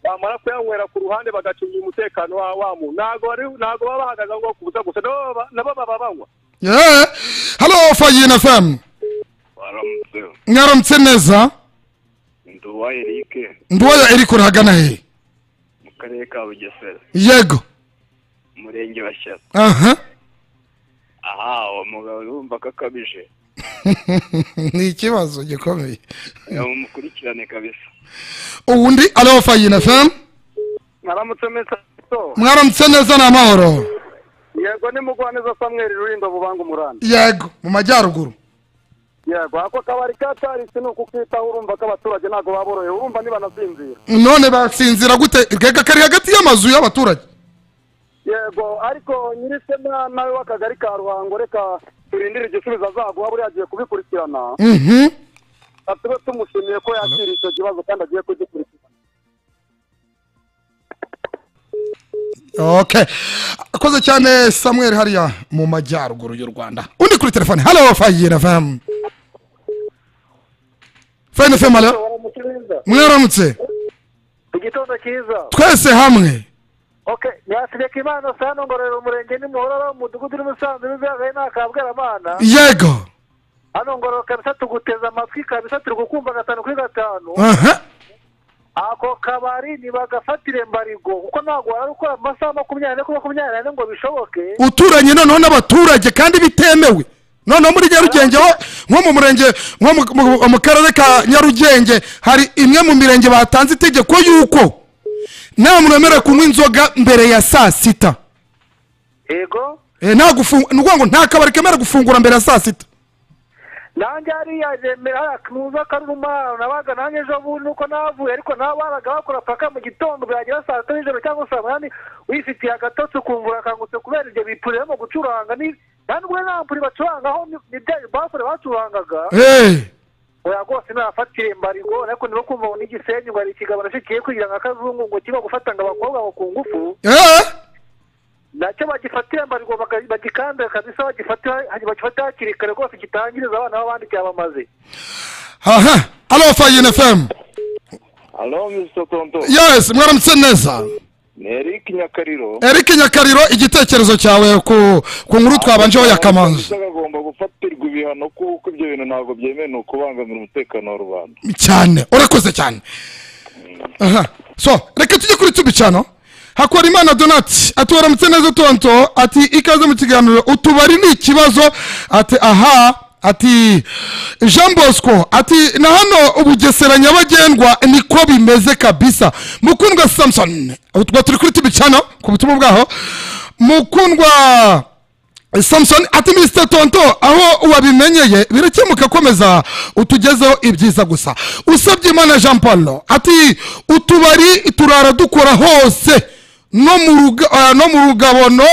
bamara kuyanywera ku ruhande bagacunga umutekano wa wa muntu ntabwo bari ntabwo baba bahagaze aho ngaho ku busa gusa nabo baba- nabo baba banywa Eh, halo fayine fm baramutse mwaramutse neza ndi uwa erike nduwayo erike urahagana he mu karere ka bugesera yego umurenge wa shyaka aha aha uwo mugabo urumva ko akabije ni ikibazo gikomeye yamumukurikirane kabisa ubundi alo fayine fm mwaramutse mesa mwaramutse neza ni amahoro yego nimugwaneza samweri rulindo bubanga umuranda yego mu majyaruguru yego ako kabari ka tarisi ni ukukitaho urumva ko abaturage ntabwo baboroheye urumva ntibanasinzira none basinzira gute kega kari hagati y'amazu y'abaturage yego ariko nyir'isema nawe w'akagari ka ruhango reka turindire igisubizo azaguha buriya agiye kubikurikirana Mhm. tube tumushimiye ko yakiriye icyo kibazo kandi agiye kugikurikirana okay akoze cyane samuel hariya mu majyaruguru y'u rwanda undi kuri telefone halo fayira fm fayina fm halo mwaramutse igitondo cyiza twese hamwe okay nyasireka imana sano ngororero umurenge nimuhororo umudugudu n'umusanzu n'izagaye n'akabwaramana yego hano ngororero kabisa tuguteze amatwi kabisa turi gukumva gatanu kuri gatanu aha ako kabari ntibagafatire mbarigo kuko ntabwo wari ukora mu masaha makumyabiri ane kuri makumyabiri ane ngo bishoboke uturanye noneho n'abaturage kandi bitemewe noneho muri nyarugenge ho nko mu murenge nko mu- mu- mu karere ka nyarugenge hari imwe mu mirenge batanze itegeko yuko nta muntu wemerewe kunywa inzoga mbere ya saa sita yego Eh, nta gufunga ni ukuvuga ngo nta kabari kemerewe gufungura mbere ya saa sita nanjye hariya yemera hariya kuza akaruma nabaga nanjye ejo bundi uko navuye ariko nabaraga bakora paka mu gitondo byagera saa tatu z'ijoro cyangwa saa munani wifitiye agatotsi ukumva urakangutse kubera ibyo bipuriramo gucuranga ni nta n'ubwo nta mpuri bacurangaho ni- ni bya bafure bacurangaga Eh, oya rwose nafatire mbarigo ariko niba kumva ngo n'igisenyi ngo hari ikigabano kigiye kugira nka kazungu ngo kiba gufata ngo abakobwa ngo ku ngufu eh, nacyo bagifatira mbarigo baka- bagikandira kabisa bagifatira bagifata hakiri kare rwose gitangiriza abana b'abandi cyabamaze aha alo fayine fm alo misita tonto yes mwaramutse neza ni eric nyakariro eric nyakariro igitekerezo cyawe ku ku nkuru twabanjeho ya kamanzi agomba gufatirwa ibihano kuko ibyo bintu ntabwo byemewe ni ukubangamira umutekano wa rubanda cyane urakoze cyane aha so reka tujye kuri tubicano hakorimana donati ati waramutse neza tonto ati ikaze mu kiganiro utubari ni ikibazo ati aha ati jean bosco ati na hano ubugesera nyabagendwa niko bimeze kabisa mukundwa samson utwo turi kuri tubicano ku butumwa bwaho mukundwa samson ati mr tonto aho wabimenyeye birakemuka komeza utugezeho ibyiza gusa usabye imana jean paul ati utubari turara dukora hose no mu ruga- ah, no mu rugabono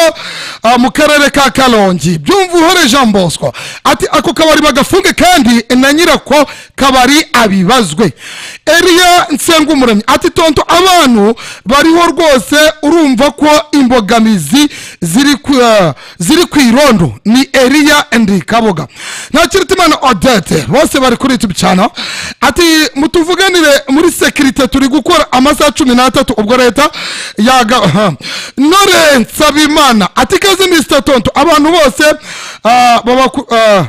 ah, mu karere ka karongi byumva uhore jean bosco ati ako kabari bagafunge kandi na nyirako kabari abibazwe eriya nsengumuremyi ati tonto abantu bariho rwose urumva ko imbogamizi ziri ku eh, ziri ku irondo ni eriya endi kaboga ntakiritimana odete bose bari kuri youtube cyane ati mutuvuganire muri sekirite turi gukora amasaha cumi n'atatu ubwo leta yaga aha. nore nsabimana ati kazi misita tonto abantu bose ah, babaku ah,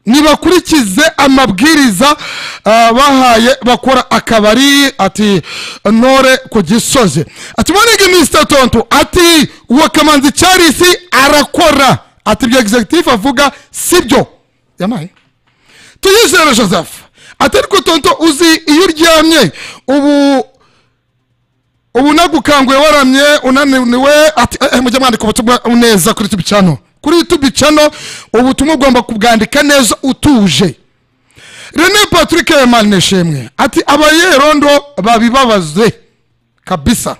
nibakurikize amabwiriza ah, bahaye bakora akabari ati nore ku gisozi ati mwanige misita tonto ati uwo kamanzi cyarisi arakora ati ibyo executive avuga sibyo yamaye tuyizere joseph ati ariko tonto uzi iyo uryamye ubu ubu nagukanguye waramye unaniwe ati eh, eh, mujye mwandika ubutumwa neza kuri tubi cano kuri tubi cano ubutumwa ugomba kubwandika neza utuje rene patrick manishimwe ati abayerondo babibabazwe kabisa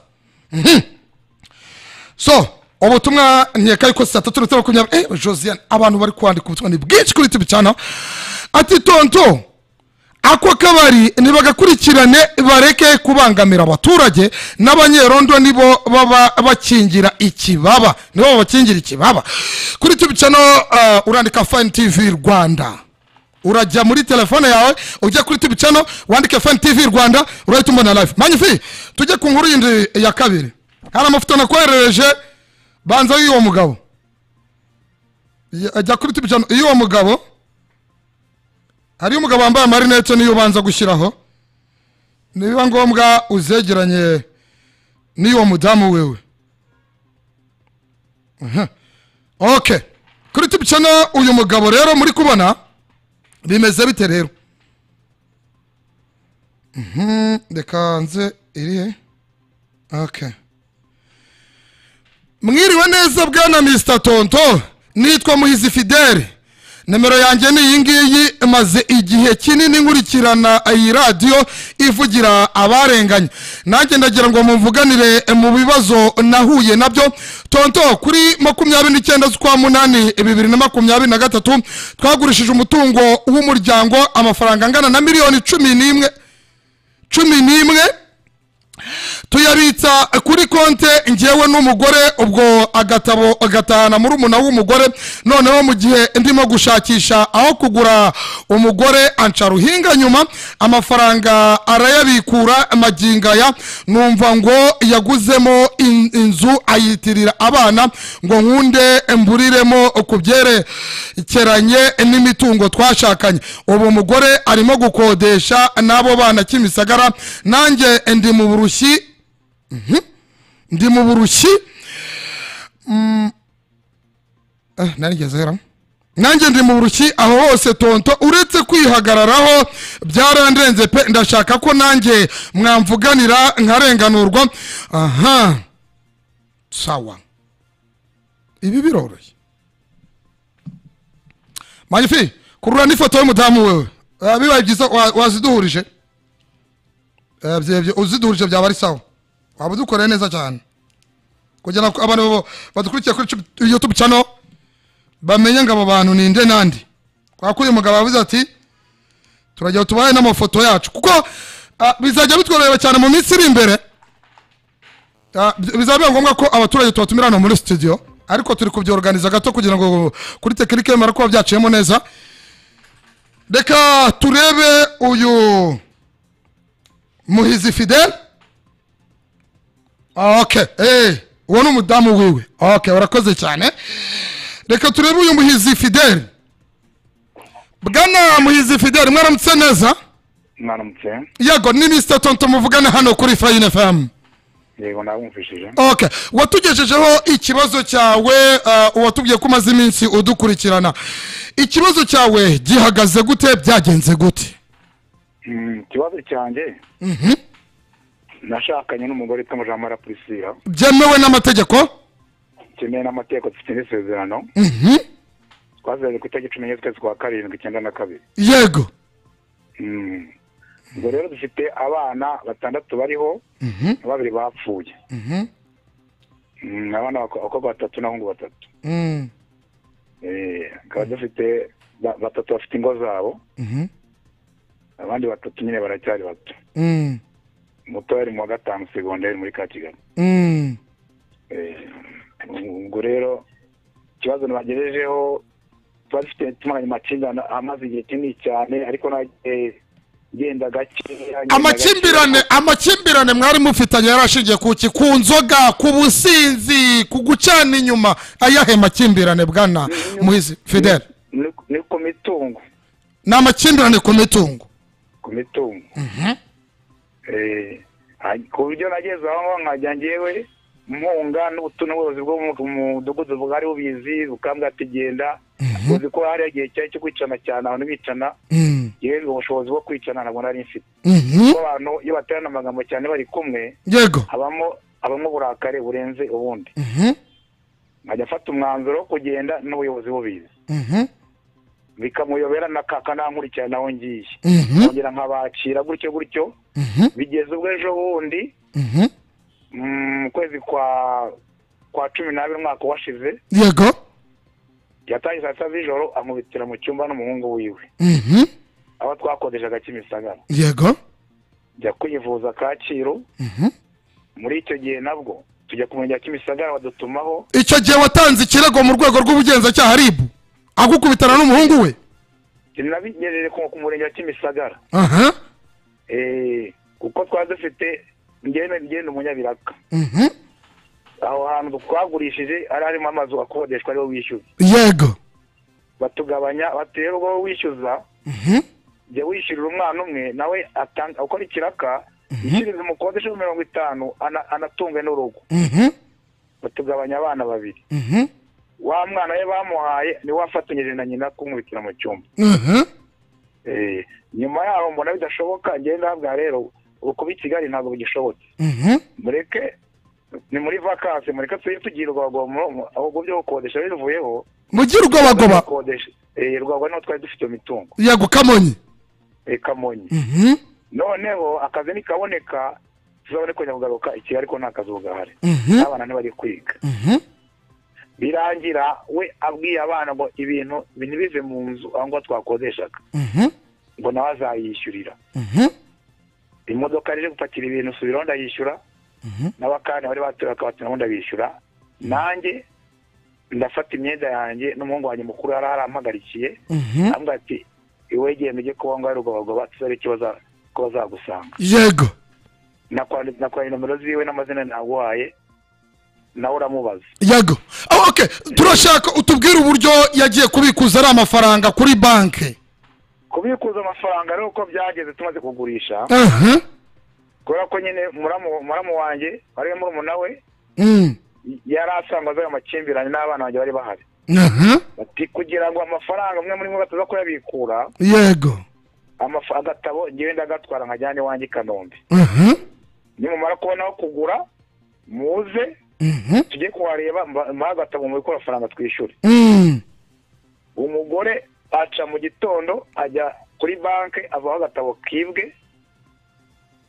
Mhm. so ubutumwa nkeka yuko saa tatu na saa makumyabiri eh, josiane abantu bari kwandika ubutumwa ni bwinshi kuri tubi cano ati tonto ako kabari nibagakurikirane bareke kubangamira abaturage n'abanyerondo nibo baba bakingira ikibaba nibo babakingira ikibaba kuri tubicano uh, urandika fine tv rwanda urajya muri telefone yawe ujya kuri tubicano wandike fine tv rwanda urahita umbona live manyifi tujye ku nkuru yindi ya kabiri hari amafoto nakoherereje banza y'uwo mugabo Ya- ajya kuri tubicano y'uwo mugabo hariyo umugabo wambaye amarinete niyo ubanza gushyiraho nibiba ngombwa uzegeranye n'uwo mudamu wewe Aha. okay kuri tubicana uyu mugabo rero muri kubona bimeze bite rero Mhm, reka nze iri he okay mwiriwe neza bwana mr tonto nitwa muhizi fidele nimero yanjye ni iyi ngiyi maze igihe kinini nkurikirana iyi radiyo ivugira abarenganye nanjye ndagira ngo mumvuganire mu bibazo nahuye nabyo tonto kuri makumyabiri n'icyenda z'ukwa munani bibiri na makumyabiri na gatatu twagurishije umutungo w'umuryango amafaranga angana na miliyoni cumi n'imwe cumi n'imwe tuyabitsa kuri konte ngewe n'umugore ubwo agatabo agatahana muri umuna w'umugore noneho mu gihe ndimo gushakisha aho kugura umugore anca ruhinga nyuma amafaranga arayabikura magingaya numva ngo yaguzemo in- inzu ayitirira abana ngo nkunde mburiremo ku byerekeranye n'imitungo twashakanye ubu umugore arimo gukodesha n'abo bana kimisagara nanjye ndi mu burushyi Mhm. ndi mu burushyi Mm. Eh, narigeze hera nanjye ndi mu burushyi aho hose tonto uretse kwihagararaho byarandenze pe ndashaka ko nanjye mwamvuganira nkarenganurwa aha sawa ibi biroroshye magnifi kurura n'ifoto y'umudamu wewe Eh, bibaye byiza wa- waziduhurije Eh, bye- bye- uziduhurije byaba ari sawa waba udukoreye neza cyane kugira ngo abantu bo- badukurikiye kuri YouTube- youtube channel bamenye ngo abo bantu ni nde nande kwa kuri umugabo yavuze ati turajya tubahe n'amafoto yacu kuko ah, bizajya bitworohera cyane mu minsi iri imbere Ah, bi- bizaba biba ngombwa ko abaturage tubatumira hano muri studio ariko turi kubyoruganiza gato kugira ngo kuri tekinike bimara kuba byaciyemo neza reka turebe uyu muhizi fidele okay eh uwo ni umudamu wiwe okay urakoze cyane reka turebe uyu muhizi fidele bwana muhizi fidele mwaramutse neza mwaramutse yego ni mr tonto muvugana hano kuri fayine famu yego nabumvishije okay watugejejeho ikibazo cyawe uh, uwatubwiye ko umaze iminsi udukurikirana ikibazo cyawe gihagaze gute byagenze gute Mm, ikibazo cyanjye nashakanye n'umugore itumuje amara purisira byemewe n'amategeko kimwe n'amategeko dufite n'isezerano Mhm. twazanye ku itariki cumi n'enye z'ukwezi kwa karindwi icyenda na kabiri yego Mm. ubwo rero dufite abana batandatu bariho Mhm. na babiri bapfuye Mhm. Mm, abana bako- abakobwa batatu n'abahungu batatu Mm. Eh, tukaba dufite ba- batatu bafite ingo zabo Mhm. abandi batatu nyine baracyari bato Mm. muto yari mu wa gatanu segonderi muri ka kigali Mm. Eh, ubwo rero ikibazo nabagejejeho tuba dufite tumaranye amakimbirane amaze igihe kinini cyane ariko nagiye ngenda gakeya ngenda amakimbirane amakimbirane mwari mufitanye yari ashingiye ku ki ku nzoga ku businzi ku gucana inyuma ayahe makimbirane bwana muhizi fidele gakeya. Ni- ni ku mitungo ni amakimbirane ku mitungo ku mitungo Eh, ha- ku buryo nageze aho ngaho nkajya ngewe mpunga n'ubutu n'ubworozi bwo mu mu mudugudu bwari bubizi bukambwa ati genda uzi ko hari igihe cyari cyo kwicana cyane abantu bicana Mm. yewe ubushobozi bwo kwicana ntabwo nari mfite Mhm. kuko abantu iyo baterana amagambo cyane bari kumwe yego habamo habamo uburakari burenze ubundi Mhm. nkajya afata umwanzuro wo kugenda n'ubuyobozi bubizi Mhm. bikamuyobera na akanankurikirana aho ngiye Mhm. nkongera nkabakira gutyo gutyo Mhm. bigeze ubwo ejo bundi Mhm. mu kwezi kwa kwa cumi n'abiri umwaka washize yego yatangiye saa sita z'ijoro amubitira mu cyumba n'umuhungu wiwe Mhm. aho twakodeshaga kimisagara yego njya kwivuza kacyiru Mhm. muri icyo gihe nabwo tujya ku murenge wa kimisagara badutumaho icyo gihe watanze ikirego mu rwego rw'ubugenzacyaha ribu agukubitana n'umuhungu we sinabigerere ku ku murenge wa kimisagara aha Eh, kuko twari dufite ngene ngene umunyabiraka Mhm. aho hantu twagurishije ari harimo amazu akodeshwa ariho wishyuza yego batugabanya batera ubwo wishyuza Mhm. jya wishyurira umwana umwe nawe atanga ukora ikiraka yishyuriza umukodesha mirongo itanu ana- anatunge n'urugo Mhm. batugabanya abana babiri Mhm. wa mwana we bamuhaye niwe wafatanyije na nyina kumubikira mu cyumba Mhm. Eh, nyuma yaho mbona bidashoboka ngenda habwa rero ubu kuba i kigali ntabwo bigishobotse Mhm. mureke ni muri vakansi mureke tujye tugira urwagomo ahubwo byo gukodesha bivuyeho mugire ubwobagoba gukodesha eh, urwagomo niho twari dufite iyo mitungo yego kamonyi eh, kamonyi Mhm. noneho akazi nikaboneka tuzabone kongera kugaruka i kigali ko nta kazi gahari Mhm. abana ntibari kwiga Mhm. birangira we abwiye abana ngo ibintu ibi ntibive mu nzu aho ngaho twakodeshaga Mhm. ngo nawe azayishyurira Mhm. imodoka rero gupakira ibintu subiraho ndayishyura n'abakani bari batuye bakabatumaho ndabishyura nanjye ndafata imyenda yanjye n'umuhungu wanjye mukuru yari arampagarikiye ambwira ati iwe genda ujye kuba ngo rugobagoba tuzabe icyo baza- ko bazagusanga yego nakwanditse nakwanditse nomero ziwe n'amazina naguhaye nawe uramubaza yego Ah, okay turashaka utubwire uburyo yagiye kubikuza ari amafaranga kuri banki kubikuza amafaranga rero uko byageze tumaze kugurisha aha kubera ko nyine muramu muramu wanjye wari murumuna we Mm. yari asangwa azayo amakimbirane n'abana banjye bari bahari aha bati kugira ngo amafaranga umwe muri mwe bataza kuyabikura yego amafa- agatabo ngewe ndagatwara nkajyane iwanjye i kanombe aha nimumara kubona aho kugura muze Mhm. tujye kuhareba mba- muhe agatabo mu bikora amafaranga twishyure Mm. umugore aca mu gitondo ajya kuri banki avaho agatabo kibwe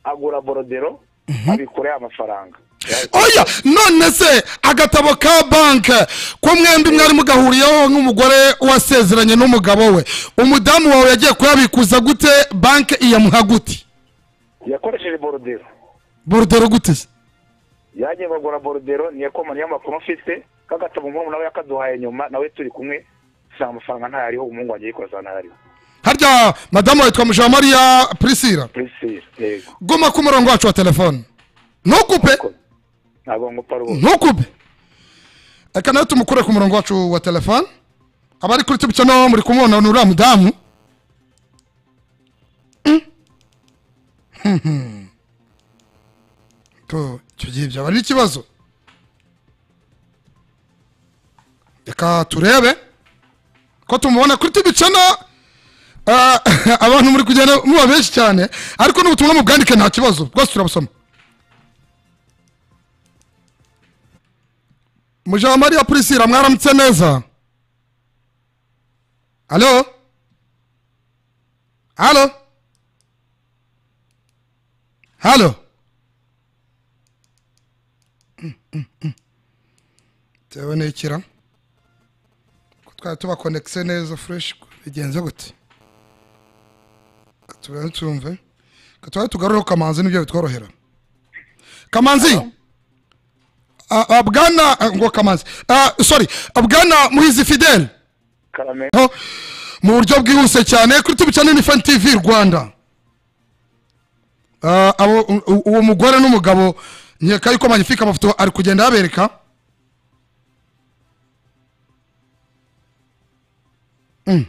agura borodero abikura ya mafaranga oya none se agatabo ka banke ko mwembi mwari mugahuriyeho nk'umugore wasezeranye n'umugabo we umudamu wawe yagiye kuyabikuza gute banke iyamuha gute yakoresheje borodero borudero gute se yagiye bagura borodero niyo komani y'amakuru mfite k'agatabo nk'ubu nawe yakaduhaye nyuma nawe turi kumwe nta mafaranga ntayariho umuhungu wanjye yikoza ntayariho harya madamu wa yitwa mujamariya prisira prisire yego guma ku murongo wacu wa telefone ntukupe ntabwo ngupa rwose ntukupe reka nawe tumukure ku murongo wacu wa telefone abari kuri tubi cyangwa muri kumubona ni uriya mudamu Mm. Mhm. Tu- icyo gihe byaba ari ikibazo reka turebe ko tumubona kuri tubi cyangwa abantu muri kugenda muba benshi cyane ariko n'ubutumwa mubwandike nta kibazo bwose turabusoma mujamariya purisira mwaramutse neza alo alo halo tewe nikira ko twari tubakonekise neza fureshi bigenze gute tubone tumve Reka tuba tugarureho kamanzi nibyo bitworohera kamanzi Ah, ah, bwana ah, ngo kamanzi Ah, sorry Ah, bwana muhizi fidele karame ho mu buryo bwihuse cyane kuri tubi cyane ni fan tv rwanda Ah, abo- u- u- uwo mugore n'umugabo nkeka yuko magnifique amafoto ari kugenda yabereka Mm.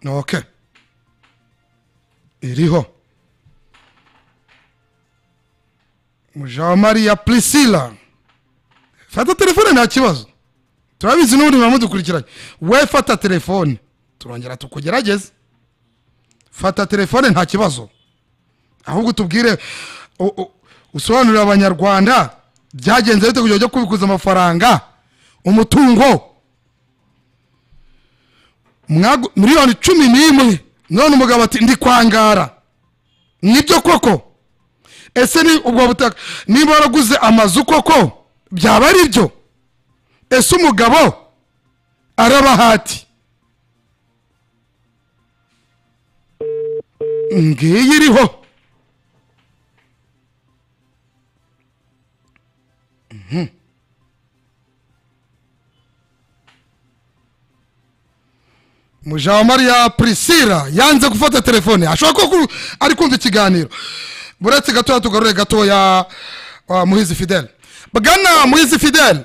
okay iriho mujamariya prisila fata telefone nta kibazo turabizi n'ubundi muba mudukurikiranye we fata telefone turongera tukugerageze fata telefone nta kibazo ahubwo tubwire u- u- usobanurire abanyarwanda byagenze bite kugira ngo ujye kubikuza amafaranga umutungo Mwagu- miliyoni cumi n'imwe none umugabo ati ndi kwangara nibyo koko ese ni ubwo butaka niba waraguze amazu koko byaba ari byo ese umugabo arabahati ngiyi iriho Mhm. mujamariya prisira yanze gufata telefone ashobora ko ku- ari kumva ikiganiro buretse gatoya tugarure gatoya wa muhizi fidele bwana muhizi fidele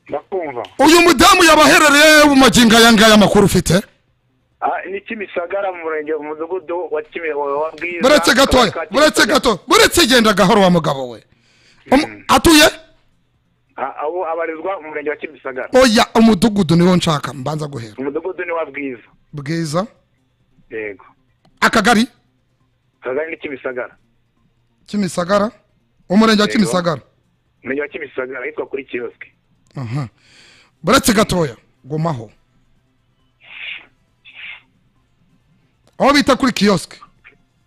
ndakumva uyu mudamu yabaherereye mu magingo aya ngaya amakuru ufite Ah, ni kimisagara mu murenge mu mudugudu wa Kimi- wa- wa Bwiza, buretse gatoya Akarere ka buretse Kimisagara. gatoya buretse genda gahoro wa mugabo we Um- atuye Ah, abo abarizwa mu murenge wa kimisagara oya umudugudu niwo nshaka mbanza guhera umudugudu ni wa bwiza bwiza yego akagari akagari ni kimisagara kimisagara umurenge wa Yego. kimisagara umurenge wa kimisagara ahitwa kuri kiyosike Aha. buretse gatoya gumaho aho bita kuri kiyosike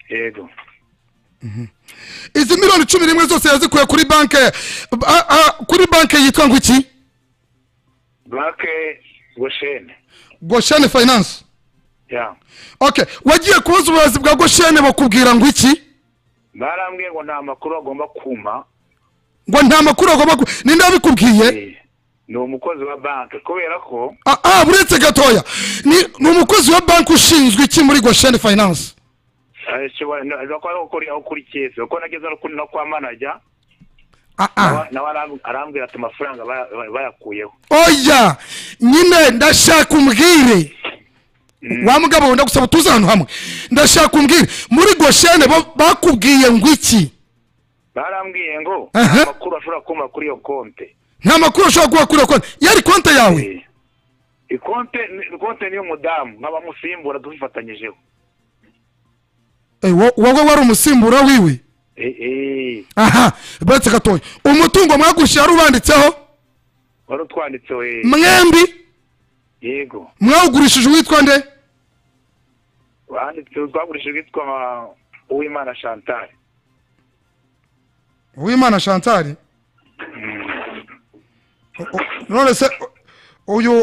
yego izi miliyoni cumi n'imwe zose yazikuye kuri banke ah, ah, kuri banke yitwa ngo iki banke goshene goshene finance ya okay wagiye kubaza ubuyobozi bwa goshene bakubwira ngo iki barambwiye ngo nta makuru agomba kuma ngo nta makuru agomba ku ninde wabikubwiye Eh, ni umukozi wa banki kubera ko ah ah, buretse gatoya ni ni umukozi wa banki ushinzwe iki muri goshene finance eh, shobora- no- no- ko kuri aho kuri kese kuko nageze no kuri- no kwa manager ah ah nawe aramb- arambwira ati amafaranga baya- baya- bayakuyeho oya nyine ndashaka umbwire wa mugabo we ndagusaba tuze ahantu hamwe ndashaka umbwire muri goshene bo- bakubwiye ngo iki barambwiye ngo Aha. nta makuru ashobora kuma kuri iyo konte nta makuru ushobora kuba kuri iyo konti yari konti yawe Eh, ikonte ikonte niyo mudamu nk'abamusimbura tubifatanyijeho Eh, wo- wowe wari umusimbura wiwe Eh, eh, aha buretse gatoya umutungo mwagushyira wari ubanditseho wari utwanditseho eh. mwembi yego mwawugurishije uwitwa nde wanditse twagurishijwe yitwa uwimana chantal uwimana shantari O- o- none se o- uyu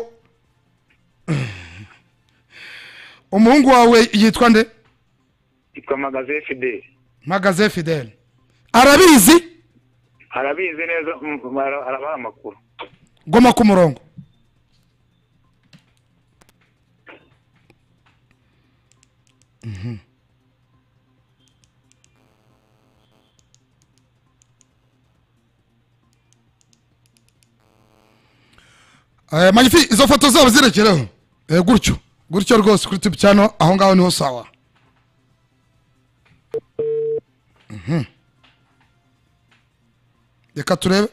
umuhungu wawe yitwa nde yitwa magaze fideli magaze fidele arabizi arabizi neza mm, ara- arabaha amakuru goma ku murongo Mhm. Eh, magnifique izo foto zabo zirekereho Eh, gutyo gutyo rwose kuri tube cyano aho ngaho niho sawa Mhm. reka turebe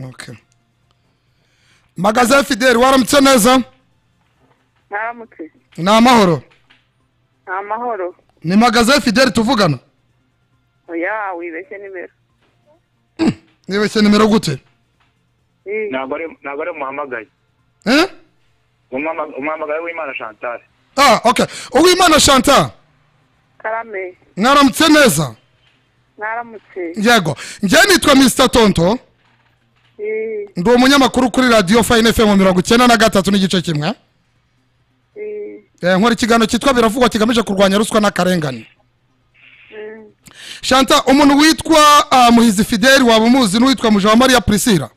okay magaze fideli waramutse neza mwaramutse ni amahoro ni amahoro ni magaze fideli tuvugana oya wibeshye nimero nibeshye nimero gute Eh, ntabwo ari ntabwo ari umuhamagaye Eh? Umuhama- umuhamagaye w'imana chantal ah okay uwimana shanta karame mwaramutse neza mwaramutse yego njyewe nitwa mr tonto Eh, ndi umunyamakuru kuri radiyo fayini fm mirongo icyenda na gatatu n'igice kimwe eh, Eh, nkora ikiganiro cyitwa biravugwa kigamije kurwanya ruswa n'akarengane mm. shanta umuntu witwa ah, muhizi fideli waba umuzi n'uwitwa mujawamariya priscilla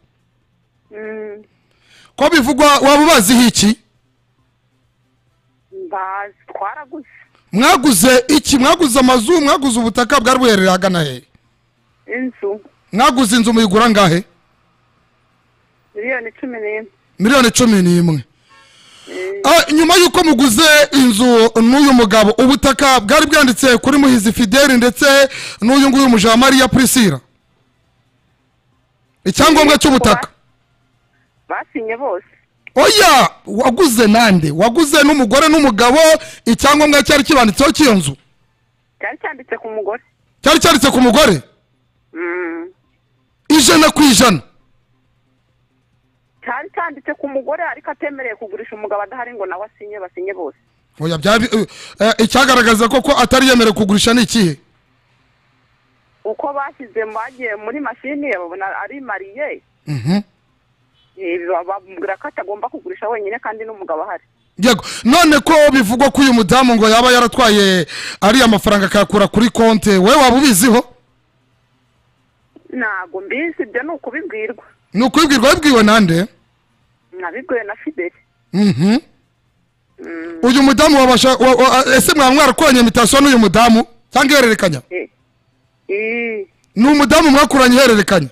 Mm, ko bivugwa waba ubaziho iki mbazi twaraguze mwaguze iki mwaguze amazu mwaguze ubutaka bwari buherereye ahagana hehe inzu mwaguze inzu muyigura ngahe miliyoni cumi n'imwe miliyoni cumi n'imwe Ah, nyuma y'uko muguze inzu n'uyu mugabo ubutaka bwari bwanditse kuri muhizi fideli ndetse n'uyu nguyu mujamariya priscilla icyangombwa cy'ubutaka basinye bose oya waguze nande waguze n'umugore n'umugabo icyangombwa cyari kibanditseho cy'iyo nzu cyari cyanditse ku mugore cyari cyanditse ku mugore Mm, ijana ku ijana cyari cyanditse ku mugore ariko atemereye kugurisha umugabo adahari ngo nawe asinye basinye bose oya byari eh, eh, icyagaragaza ko ko atari yemerewe kugurisha ni ikihe uko bashyize bagiye muri mashini babona ari mariye Mhm. Eh, bamubwira ko atagomba kugurisha wenyine kandi n'umugabo ahari yego none ko bivugwa ko uyu mudamu ngo yaba yaratwaye ariya mafaranga akayakura kuri konte wowe waba ubiziho ntabwo mbizi ibyo ni ukubibwirwa ni ukubibwirwa wabibwiwe nande nabibwiwe na fideli Mhm. uyu mudamu wabasha wa- wa- ese mwaba mwarakoranye imitasiyo n'uyu mudamu cyangwa ihererekanya Eh, eh, ni umudamu mwakuranye ihererekanya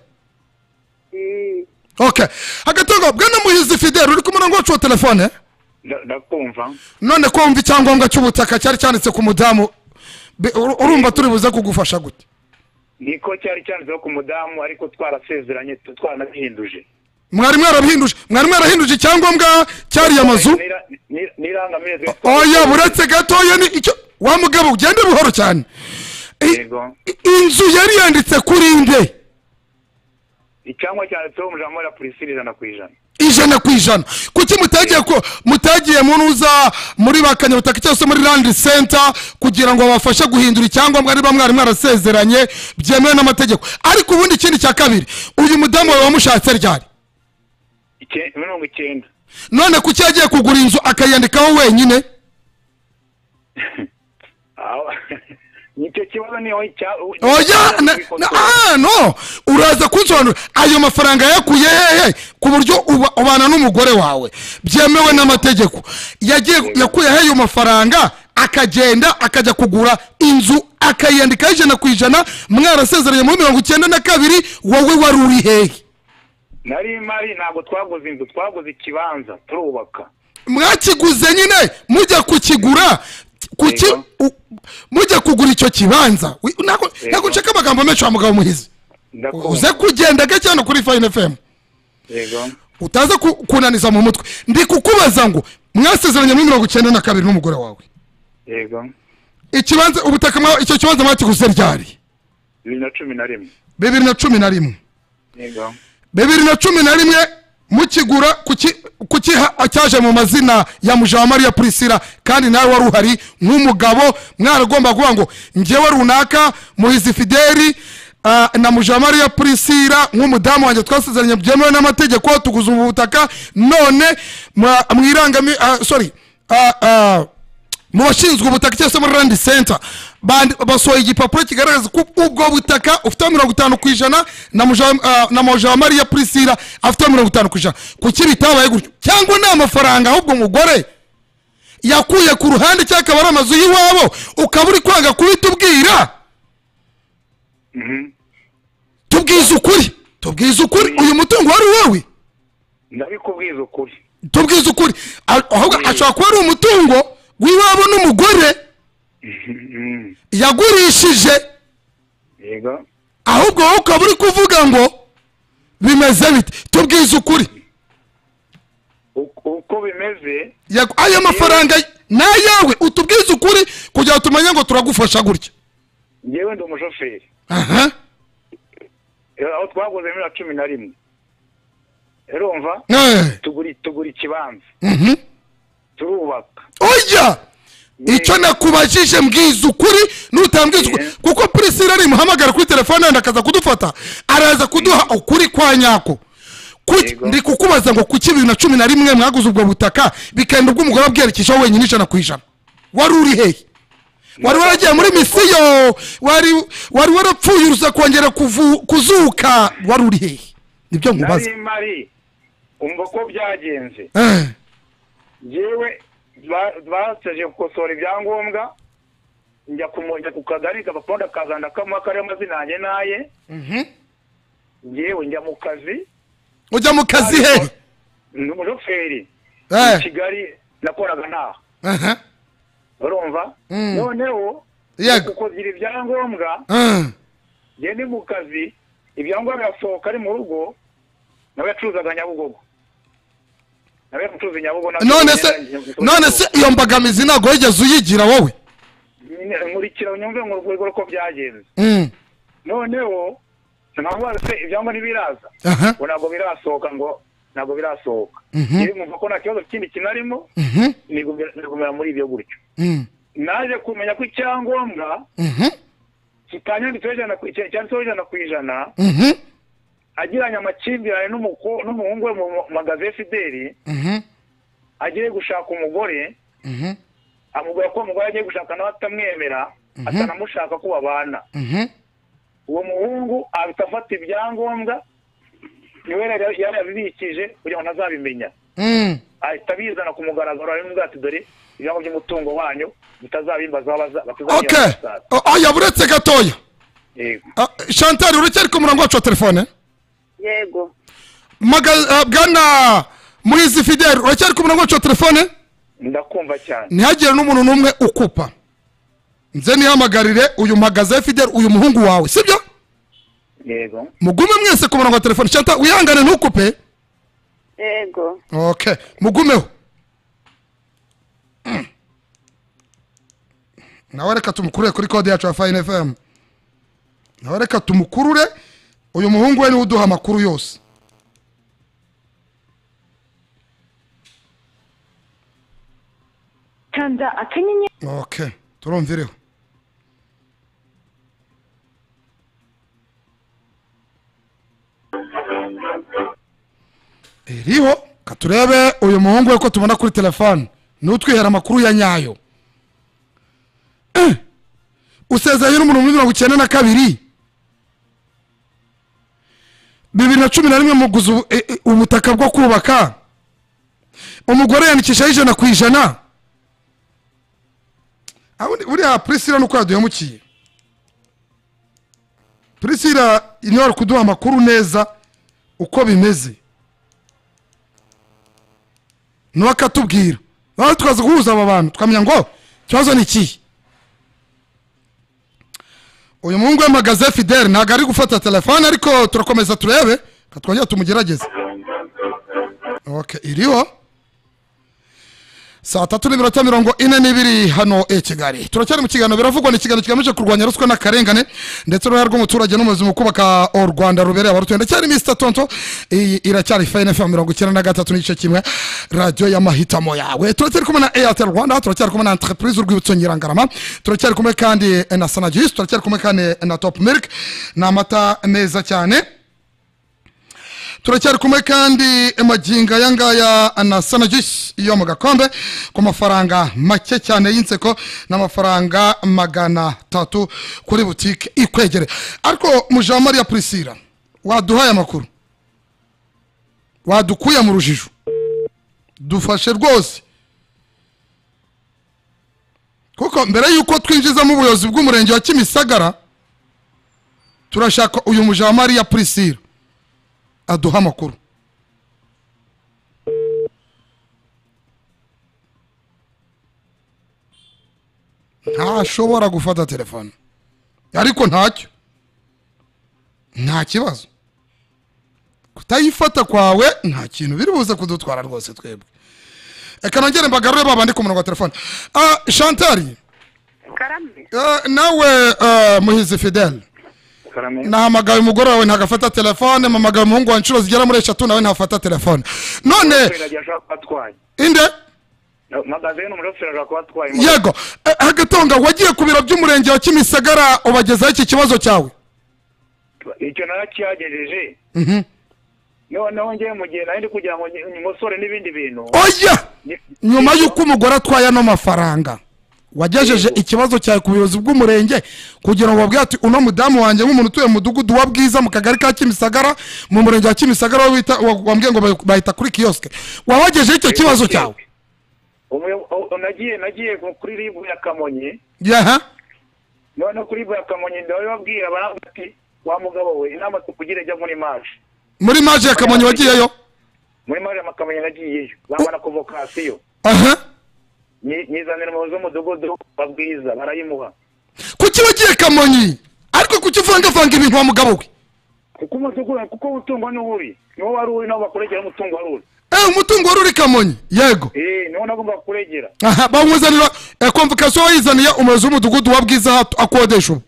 eh, okay hagati aho ngaho bwana muhizi fideli uri ku murongo wacu wa telefone Nda- ndakumva none ko wumva icyangombwa cy'ubutaka cyari cyanditse ku mudamu be- ur- urumva turi buze kugufasha gute niko cyari cyanditseho ku mudamu ariko twarasezeranye tu- twaranabihinduje mwari mwarabihinduje mwari mwarahinduje icyangombwa cyariya mazu N'ira- n'ira- n'irangamezi oya buretse gatoya ni icyo wa mugabo ugende buhoro cyane I- yego i- inzu yari yanditse kuri nde icyangwa cyanditseho mujamara priscilla ijana ku ijana ijana ku ijana kuki mutagiye ko mutagiye munuza muri ba kanyabutaka cyangwa se muri randi senta kugira ngo babafashe guhindura icyangombwa niba mwari mwarasezeranye byemewe n'amategeko ariko ubundi ikindi cya kabiri uyu mudamu wawe wamushatse ryari Icyenda- mirongo icyenda none kuki yagiye kugura inzu akayandikaho wenyine Aho- nicyo kibazo niho icya- oya na- na- ah, no uraza kunsobanurira ayo mafaranga yakuye hehe ku buryo uba- ubana n'umugore wawe byemewe n'amategeko yagiye yakuye he ayo mafaranga akagenda akajya kugura inzu akayiyandikaho ijana ku ijana mwarasezeranye muri mirongo icyenda na kabiri wowe wari uri hehe nari mari ntabwo twaguze inzu twaguze ikibanza turubaka mwakiguze nyine mujya kukigura kuki Yego. u- mujya kugura icyo kibanza Wi- ntabwo Yego. ntabwo nshaka amagambo menshi wa mugabo muhizi Ndakumva. uze kugenda gake hano kuri fayini efemu yego utaza ku- kunaniza mu mutwe ndi kukubaza ngo mwasezeranye muri mirongo icyenda na kabiri n'umugore wawe yego ikibanza ubutaka mwa- icyo kibanza mwakiguze ryari bibiri na cumi na rimwe bibiri na cumi na rimwe yego bibiri na cumi na rimwe mukigura kuki- kukiha cyaje mu mazina ya mujawamariya purisira kandi nawe wari uhari nk'umugabo mwaragomba kuvuga ngo njyewe runaka muhizi fideli ah, na mujawamariya purisira nk'umudamu wanjye twasezeranye byemewe n'amategeko tuguze ubu butaka none mwa- mwirangami ah, sorry ah, ah, mu bashinzwe ubutaka cyangwa se muri randi senta bandi- basohoye igipapuro kigaragaza ko ubwo butaka ufite mirongo itanu ku ijana na muja- ah, na moja mariya purisira afite mirongo itanu ku ijana kuki bitabaye gutyo cyangwa ni amafaranga ahubwo umugore yakuye ku ruhande cyangwa akaba ari amazu y'iwabo ukaba uri kwanga kubitubwira tubwize ukuri tubwize ukuri uyu mutungo wari uwawe ndabikubwiza ukuri tubwize ukuri A- ahubwo ashobora kuba ari umutungo w'iwabo n'umugore Mm, yagurishije yego ahubwo wowe ukaba uri kuvuga ngo bimeze bite tubwize ukuri Uko- uko bimeze Yagu- ayo mafaranga ni ayawe utubwize ukuri kugira ngo tumenye ngo turagufasha gutya ngewe ndi umushoferi aha Eh, aho twaguze bibiri na cumi na rimwe urumva Eh, tugura tugura ikibanza mhm. turubaka oya icyo nakubajije mbwiza ukuri nutambwiza ukuri Yeah. kuko purisira ari muhamagara kuri telefone yandi akaza kudufata araza kuduha ukuri kwa nyako Kuki- Yego. ndi kukubaza ngo kuki bibiri na cumi na rimwe mwaguze ubwo butaka bikagenda ubw'umugore abwerekejeho wenyine ijana ku ijana wari uri hehe wari waragiye muri misiyo wari wari warapfuye uruza kongera kuvu- kuzuka wari uri hehe nibyo nkubaza nari mari umva ko byagenze Eh, yewe baseje gukosora ibyangombwa njya kumujya ku kagari agapapuro ndakaza ndakamuha kariho amazina yanjye n'aye yewe njya mu kazi ujya mu kazi hehe ni umushoferi Eh, i kigali nakoraga ntaha aha, urumva Mm. noneho Yego. kukugira ibyangombwa eh, njye ni mu kazi ibyangombwa birasohoka ari mu rugo nawe yacuruzaga nyabugogo nawe yacuruza nyabugogo na- none se none se iyo mbogamizi ntabwo wigeze uyigira wowe nkurikira unyumve ngo urwego uko byagenze Mm, noneho ntabwo se ibyangombwa ntibiraza aha, ngo ntabwo birasohoka ngo ntabwo birasohoka Mhm. rero nkumva ko nta kibazo kindi kinarimo mhm, nigumira nigumira muri ibyo gutyo mm, naje kumenya ko icyangombwa mhm, kitanyanditseho ijana ku- cya- cyanditseho ijana ku ijana mhm, agiranye amakimbirane n'umuko- n'umuhungu we mu mu- magaze ya fideli mhm, agiye gushaka umugore mhm, amubwira ko uwo mugore agiye gushaka nawe atamwemera atanamushaka ko babana mhm. uwo muhungu ahita afata ibyangombwa niwe yari yari yabibikije kugira ngo ntazabimenya Mm, ahita abizana ku mugaragaro arimo ubwato ati dore ibirango by'umutungo wanyu bitazabimbazaho baza- ok batazabyibazaho basaza." O- oya buretse gatoya Yego. Ah, chantal uracyari ku murongo wacu wa telefone yego Maga, ah, bwana muhizi fidel uracyari ku murongo wacu wa telefone ndakumva cyane ntihagire n'umuntu n'umwe ukupa nze nihamagarire uyu magaze fidel uyu muhungu wawe sibyo yego mugume mwese ku murongo wa telefone chantal wihangane ntukupe yego ok mugumeho Mm. nawe reka tumukurure kuri kode yacu ya fayini efemu nawe reka tumukurure uyu muhungu we niwe uduha amakuru yose kanda akanyenyeri ok turumvireho iriho katurebe uyu muhungu we ko tubona kuri telefone n'utwihera amakuru ya nyayo Eh! usezeranye n'umuntu muri mirongo icyenda na kabiri bibiri na cumi na rimwe muguze ubu- e- e- ubutaka bwo kubaka umugore yandikishaho ijana ku ijana Ah, buri- buriya prisila nuko yaduhemukiye prisila niwe ari kuduha amakuru neza uko bimeze niwe akatubwira baba tukaza guhuza aba bantu tukamenya ngo ikibazo ni ikihe uyu muhungu wamagaze fidele ntabwo ari gufata telefone ariko turakomeza turebe reka twongere tumugerageze okay, iriho saa tatu n'iminota mirongo ine n'ibiri hano i kigali turacyari mu kiganiro biravugwa ni ikiganiro kigamije kurwanya ruswa n'akarengane ndetse uruhare rw'umuturage n'umuyobozi mu kubaka u rwanda rubereye abarutuye ndacyari misita tonto iyi iracyari fayini efu mirongo icyenda na gatatu n'igice kimwe radiyo y'amahitamo yawe turacyari kumwe na eyateri rwanda turacyari kumwe na entreprise urwibutso nyirangarama turacyari kumwe kandi na sanagisi turacyari kumwe kandi na topu miliki ni amata meza cyane turacyari kumwe kandi magingo aya ngaya na sanagisi yo mu gakombe ku mafaranga make cyane y'inseko n'amafaranga magana atatu kuri butike ikwegere ariko mujamariya prisila waduhaye amakuru wadukuye mu rujijo dufashe rwose kuko mbere y'uko twinjizamo ubuyobozi bw'umurenge wa kimisagara turashaka uyu mujamariya prisila aduha amakuru ntashobora gufata telefone ariko ntacyo nta kibazo kutayifata kwawe nta kintu biri buze kudutwara rwose twebwe reka nongere mbagarure ba bandi ku murongo wa telefone Ah, shantari karame eh, nawe eh, muhizi fidele karame nahamagaye umugore wawe ntagafata telefone mpamagaye umuhungu wa nshuro zigera muri eshatu nawe ntafata telefone none umushoferi agiye ashaka kuba atwaye inde magazine umushoferi ashaka kuba atwaye imodoka. yego eh, hagatonga wagiye ku biro by'umurenge wa kimisagara ubagezaho iki kibazo cyawe icyo narakihagejeje Mhm. noneho ngewe mu gihe nari ndi kugira ngo nyi- nyimosore n'ibindi bintu oya ni- nyuma y'uko umugore atwaye ano mafaranga wagejeje ikibazo cyawe ku buyobozi bw'umurenge kugira ngo babwire ati uno mudamu wanjye nk'umuntu utuye mu mudugudu wa bwiza mu kagari ka kimisagara mu murenge wa kimisagara we wita- wa- wambwiye ngo bayi- bahita kuri kiyosike wabagejeho icyo kibazo cyawe Umuyo- o- o- nagiye nagiye ku- kuri ribu ya kamonyi yaha none kuri ribu ya kamonyi ndababwira baravuga ati wa mugabo we inama tukugire jya muri maje muri maje ya kamonyi wagiyeyo muri maje ya kamonyi nagiyeyo bamara konvokasiyo aha Nyi- nyizanira umuyobozi w'umudugudu wa bwiza barayimuha kuki wagiye kamonyi ariko kuki uvangavanga ibintu wa mugabo we kuko umudugudu kuko umutungo ni uwuri niwo wari uwuri nawo bakuregera umutungo wari uri eee umutungo wari uri kamonyi yego Eh, niwo nagomba kuregera aha bawuzanira eh, konvokasiyo wayizaniye umuyobozi w'umudugudu wa bwiza aho akodesha ubu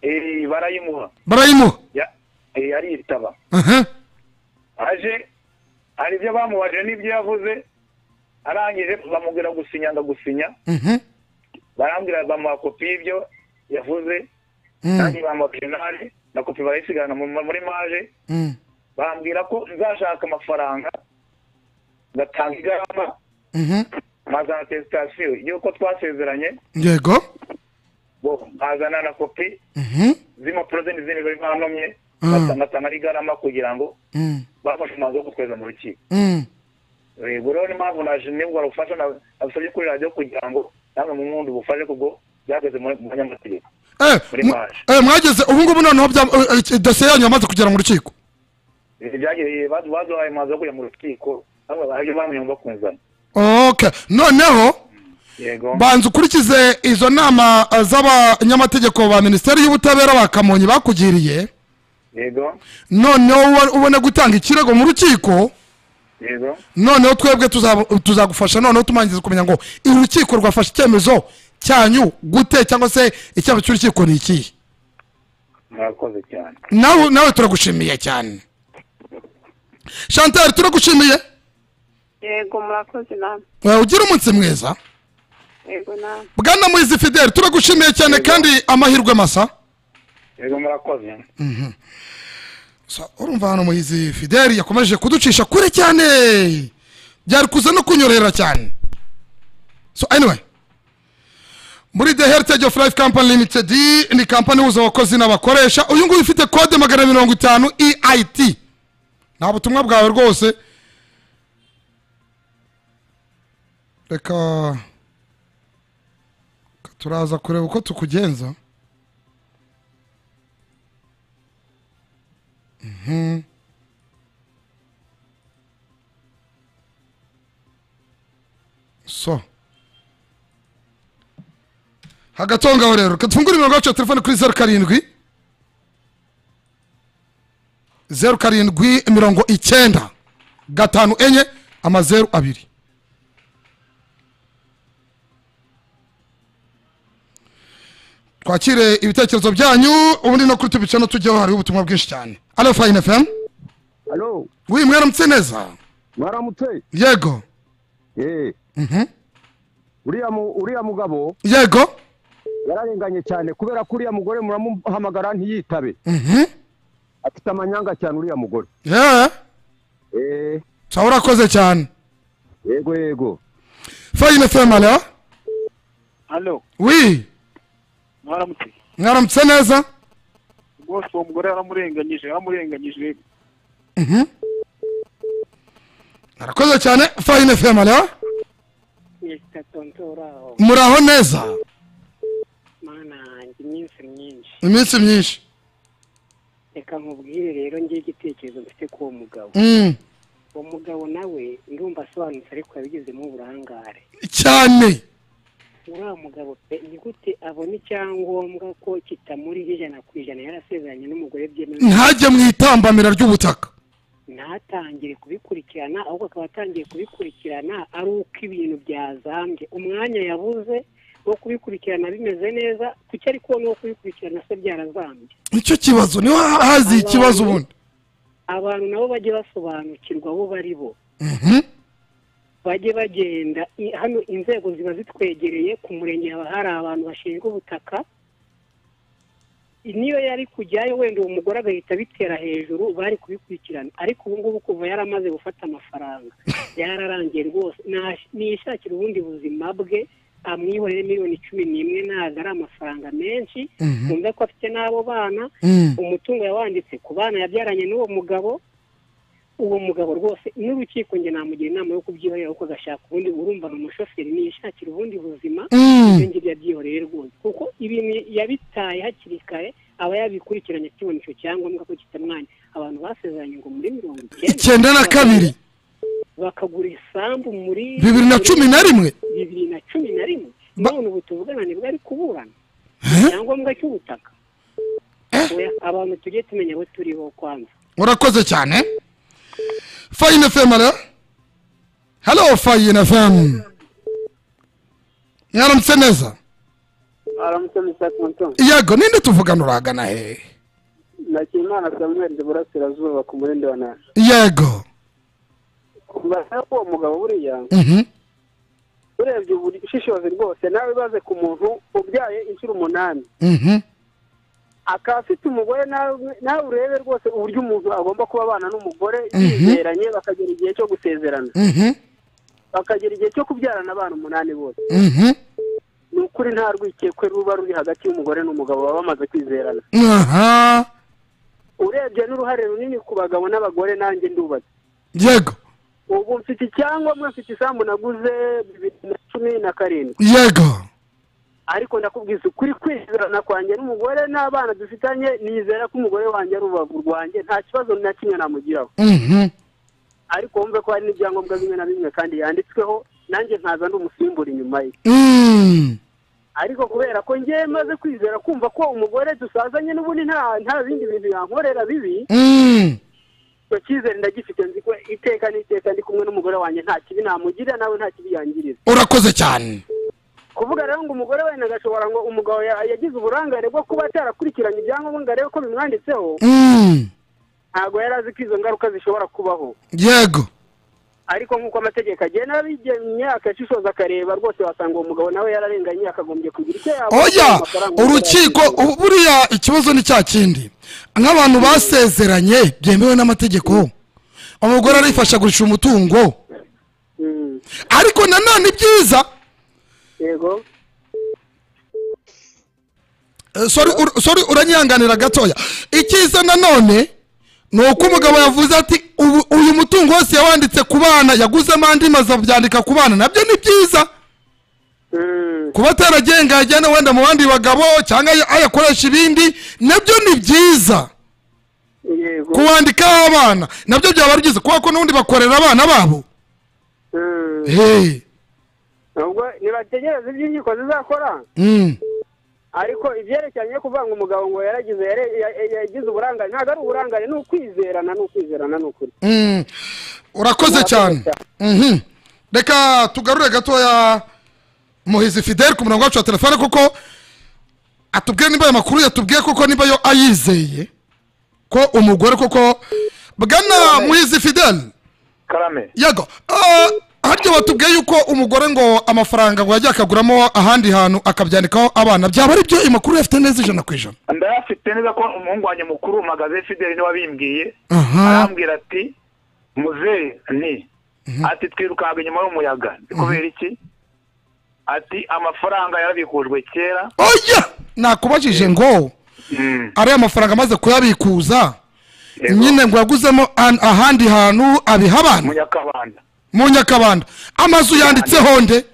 Eh, barayimuha barayimuha Ya- eh, aritaba aha aje hari ibyo bamubaje n'ibyo yavuze arangije bamubwira gusinya ndagusinya mhm, barambwira bamuha kopi y'ibyo yavuze mm, nanjye bamuha penali na kopi barayisigana mu- muri maje mm, bambwira ko nzashaka amafaranga ngatanga igarama mhm. nkazana atesitasiyo y'uko twasezeranye yego bo nkazana na kopi mhm, z'impapuro ze n'izindi bari banomye Mm. ngatanga n'igarama kugira ngo mm, bafashe umwanzuro wo kutweza mu rukiko mm. reba urabona impamvu naje nibwo barufasha nabasabye kuri radiyo kugira ngo namwe mu wundi bufashe kubwo byageze mu mu banyamategeko Eh, Muri mu- maje. eh, mwageze ubu ngubu noneho bya- eh, eh, dosiye yanyu yamaze kugera mu rukiko Ibi byagiye badu- baduhaye umwanzuro wo kujya mu rukiko namwe barabyo bamenye ngo bakunzana okay noneho yego banza ukurikize izo nama eh, z'abanyamategeko ba minisiteri y'ubutabera ba kamonyi bakugiriye yego noneho uba- ubone gutanga ikirego mu rukiko yego noneho twebwe tuzaba- tuzagufasha noneho tumangiza kumenya ngo iri rukiko rwafashe icyemezo cyanyu gute cyangwa se icyemezo cy'urukiko ni ikihe murakoze cyane nawe nawe turagushimiye cyane chantal turagushimiye yego murakoze namwe Eh, ugire umunsi mwiza yego namwe bwana muhizi fidele turagushimiye cyane kandi amahirwe masa yego murakoze Sa- urumva hano muhizi fideli yakomeje kuducisha kure cyane byari kuza no kunyorera cyane so anyway muri the heritage of life company limited ni kampani ihuza abakozi n'abakoresha uyu nguyu ufite kode magana mirongo itanu eit nta butumwa bwawe rwose reka reka turaza kureba uko tukugenza Mhm. so hagati aho ngaho rero reka tufungure imirongo yacu ya telefone kuri zeru karindwi zeru karindwi mirongo icyenda gatanu enye amazeru abiri twakire ibitekerezo byanyu ubundi no kuri tubice no tujyaho hariho ubutumwa bwinshi cyane alo fayini fm Alo, wi mwaramutse neza mwaramutse? yego Eh. Mhm. Uriya mu- uriya mugabo yego yararenganye cyane kubera ko uriya mugore muramuhamagara ntiyitabe. Mhm. Afite amanyanga cyane uriya mugore. Yeah. Eh, sa urakoze cyane yego yego. fayini fm alo hano wi mwaramutse mwaramutse neza rwose uwo mugore yaramurenganyije yaramurenganyije Mhm. arakoze cyane fayini fm alo muraho neza mana yanjye iminsi myinshi iminsi myinshi reka nkubwire rero ngewe igitekerezo mfite k'uwo mugabo Mm. uwo mugabo nawe ndumva asobanutse ariko yabigizemo uburangare cyane uriya mugabo pe ni gute abona icyangombwa ko kitamuriho ijana ku ijana yarasezeranye n'umugore byemewe ntajye mu itambamira ry'ubutaka ntatangire kubikurikirana ahubwo akaba atangiye kubikurikirana ari uko ibintu byazambye umwanya yabuze wo kubikurikirana bimeze neza ku cyo ari kubona wo kubikurikirana se byarazambye nicyo kibazo niho hazi ikibazo ubundi abantu nabo bajye basobanukirwa abo bari bo bajye bagenda i- hano inzego ziba zitwegereye ku murenge haba hari abantu bashinzwe ubutaka niyo yari kujyayo wenda uwo mugore agahita abitera hejuru bari kubikurikirana ariko ubu ngubu kuva yaramaze gufata amafaranga yararangiye rwose Nash- nishakira ubundi buzima bwe amwihorere miliyoni cumi n'imwe ntabwo ari amafaranga menshi Mhm. wumve ko afite n'abo bana Mm. umutungo yawanditse ku bana yabyaranye n'uwo mugabo uwo mugabo rwose n'urukiko njye namugira inama yo kubyihorera kuko agashaka ubundi urumva ni umushoferi niyishakira ubundi buzima Mm. ibyo ngibyo abyihoreye rwose kuko ibintu yabitaye hakiri kare aba yabikurikiranye akibona icyo cyangombwa ko kitamwanya abantu basezeranye ngo muri mirongo icyenda icyenda na kabiri bakagura isambu muri bibiri na cumi na rimwe bibiri na cumi na rimwe none ubu tuvugana nibwo ari kuburana icyangombwa cy'ubutaka Oya, abantu tujye tumenya abo turiho kwanza urakoze cyane fayini fm alo halo fayini fm mwaramutse neza aramutse misaka mutungo yego ninde tuvugana uragana hehe nakimana samuel ndi burasirazuba ku murindi wa nanje yego mbasaba ko uwo mugabo buriya Mhm. urebye ubushishozi rwose nawe baze ku muntu ubyaye inshuro umunani Mhm. akaba afite umugore nawe nawe urebe rwose uburyo umuntu agomba kuba abana n'umugore Mhm. bizeranye bakagera igihe cyo gusezerana Mhm. bakagera igihe cyo kubyarana abana umunani bose Mhm. ni ukuri nta rwikekwe ruba ruri hagati y'umugore n'umugabo baba bamaze kwizerana aha urebye n'uruhare runini ku bagabo n'abagore nanjye ndubatse yego ubu mfite icyangombwa mfite isambu naguze bibiri na cumi na karindwi yego ariko ndakubwiza ukuri kwizerana kwanjye n'umugore n'abana dufitanye nizera ko umugore wanjye ari urubavu rwanjye nta kibazo na kimwe namugiraho Mhm. ariko wumve ko hari n'ibyangombwa bimwe na bimwe kandi yanditsweho nanjye nkaza ndi umusimbura inyuma ye Mm. ariko kubera ko njye maze kwizera kumva ko umugore dusazanye n'ubundi nta nta bindi bintu yankorera bibi Mm. icyo cyizere ndagifite nzi ko iteka n'iteka ndi kumwe n'umugore wanjye nta kibi namugirira nawe nta kibi yangiriza urakoze cyane kuvuga rero ngo umugore wenda agashobora ngo umugabo ya- yagize uburangare bwo kuba atarakurikiranye ibyangombwa ngo arebe ko bimwanditseho Mm. ntabwo yari azi ko izo ngaruka zishobora kubaho yego ariko nk'uko amategeko agenda abigenye akashishoza akareba rwose wasanga uwo mugabo nawe yararenganye akagombye kugira icyo yaba oya urukiko ubu- buriya ikibazo ni cya kindi nk'abantu basezeranye byemewe n'amategeko umugore arifasha agurisha umutungo ariko nanone ibyiza yego Eh, sorry ur- sorry uranyihanganira gatoya icyiza nanone ni uko umugabo yavuze ati "Ubu- uyu mutungo wose yawanditse ku bana yaguzemo andi mazu abyandika ku bana nabyo ni byiza kuba ataragenga yajyana wenda mu bandi bagabo cyangwa ay- ayakoresha ibindi nabyo ni byiza kuwandikaho abana nabyo byaba ari byiza kubera ko n'ubundi bakorera abana babo Hey. ubwo ntibategereze ibyo inkiko zizakora Mm. ariko ibyerekeranye no kuvuga ngo umugabo ngo yaragize yare- ya- ya- yagize uburangare ntabwo ari uburangare ni ukwizerana ni ukwizerana ni ukuri Mm. urakoze cyane Mhm. reka tugarure gatoya muhizi fidel ku murongo wacu wa telefone kuko atubwire nimba ayo makuru yatubwiye kuko niba yo ayizeye ko umugore kuko bwana muhizi fidel karame yego Ah, harya watubwiye yuko umugore ngo amafaranga ngo yajya akaguramo ahandi hantu akabyandikaho abana byaba ari byo amakuru uyafite neza ijana ku ijana ndayafite neza ko umuhungu wanjye mukuru magaze fideli niwe wabimbwiye aha arambwira ati muzehe ni ati twirukanka inyuma y'umuyaga Ni kubera iki ati amafaranga yarabikujwe kera oya nakubajije ngo ariya mafaranga amaze kuyabikuza nyine ngo yaguzemo an- ahandi hantu abiha abana munyakabanda mu nyakabanda amazu yanditseho nde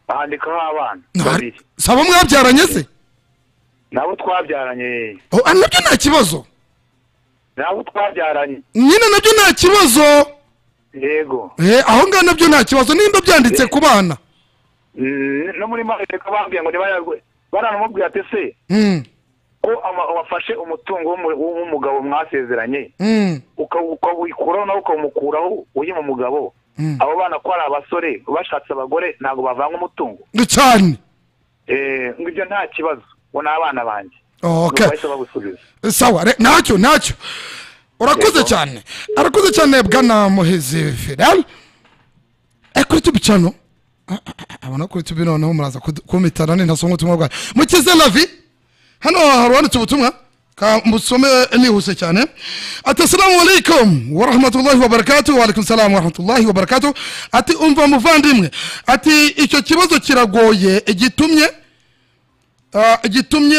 bandikaho abana babiri saba mwabyaranye se nabo twabyaranye Oh, ah, nabyo nta kibazo nabo twabyaranye nyine nabyo nta kibazo yego Eh, aho ngaho nabyo nta kibazo nimba byanditse ku bana Mm, no muri mareka bambwiye ngo ntibayagwe baranamubwira ati se Mm, ko ama- wafashe umutungo w'umu- w'umugabo mwasezeranye mm, uka- ukawikuraho nawe ukamukuraho uyima umugabo mm. abo bana ko ari abasore bashatse abagore ntabwo bavanga umutungo Ni cyane Eh, ngo ibyo nta kibazo ngo ni abana banjye okay bahise bagusubiza sawa re- ntacyo ntacyo urakoze cyane arakoze cyane bwana muhizi fidel Eh, kuri tubi cyano Ah, ah, ah, abona kuri tubi noneho muraza kudu- kumitana ni ntasoma ubutumwa bwayo mukize lavi hano hari wanditse ubutumwa ka musome nihuse cyane ati assalamu alaikum warahmatullahi wabarakatu waalaikum salam warahmatullahi wabarakatu ati umva muvandimwe ati icyo kibazo kiragoye gitumye Ah, gitumye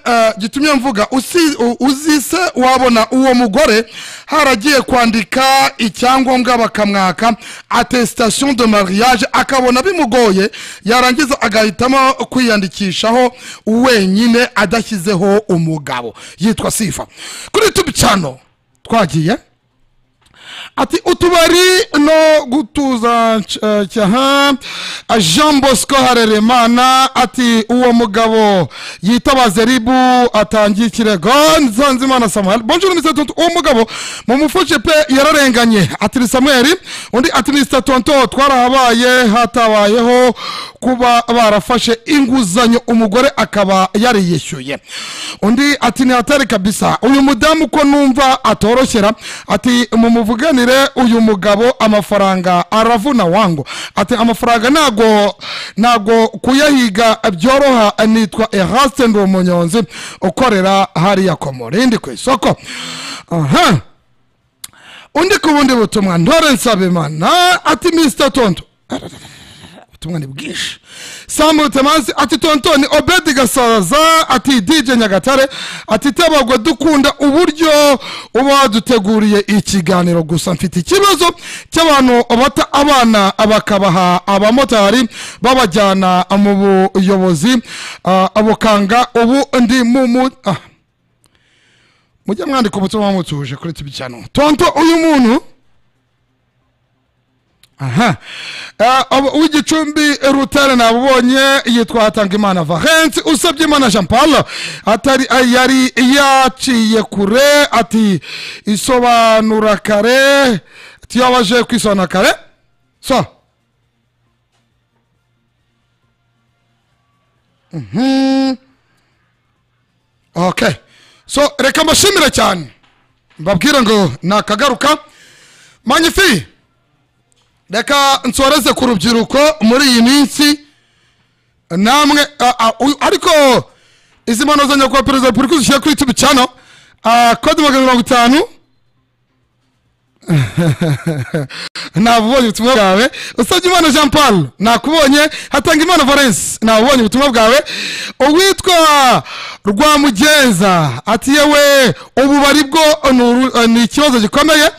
ah, gitumye mvuga usi- u- uzise wabona uwo mugore haragiye kwandika icyangombwa bakamwaka attestation de mariage akabona bimugoye yarangiza agahitamo kwiyandikishaho wenyine adashyizeho umugabo yitwa sifa kuri tubi cyano twagiye ati utubari no gutuza c- cyaha jean bosco harerimana ati uwo mugabo yitabaze ribu atangiye ikirego nsanzimana samuel bonjour mr tonto uwo mugabo mumufashe pe yararenganye ati ni samuel undi ati ni mr tonto twarahabaye hatabayeho kuba barafashe inguzanyo umugore akaba yariyishyuye undi ati ni hatari kabisa uyu mudamu ko numva atoroshyera ati mumuvuganire uyu mugabo amafaranga aravuna wangu ati amafaranga ntago ntago kuyahiga byoroha nitwa eraste ndi umunyonzi ukorera hariya komorindi ku isoko aha undi ku bundi butumwa ntore nsabimana ati mr tonto ubutumwa ni bwinshi samu temazi ati tontoni obedi gasaza ati dj nyagatare ati tabagwa dukunda uburyo uba waduteguriye ikiganiro gusa mfite ikibazo cy'abantu bata abana bakabaha abamotari babajyana mu buyobozi ah, bukanga ubu ndi mu mu ah. mujye mwandika ubutumwa mutuje kuri tibi cyane tonto uyu muntu aha Eh, abo- uw'igicumbi rutare nabubonye yitwa hatangimana vahensi usabye imana jean paul atari ay- yari yaciye kure ati isobanura kare tiyabaje kwisobanura kare so Mhm. okay so reka mbashimire cyane mbabwire ngo nakagaruka magnifique reka nsoreze ku rubyiruko muri iyi minsi namwe a- a- uyu- ariko izi mpano za nyakubahwa perezida wa repubulika zishyira kuri tubi cyano kode magana mirongo itanu nabubonye ubutumwa bwawe usabye imana jean paul nakubonye hatanga imana valence nabubonye ubutumwa bwawe uwitwa rwamugenza ati yewe ububari bwo ni uru- ni ikibazo gikomeye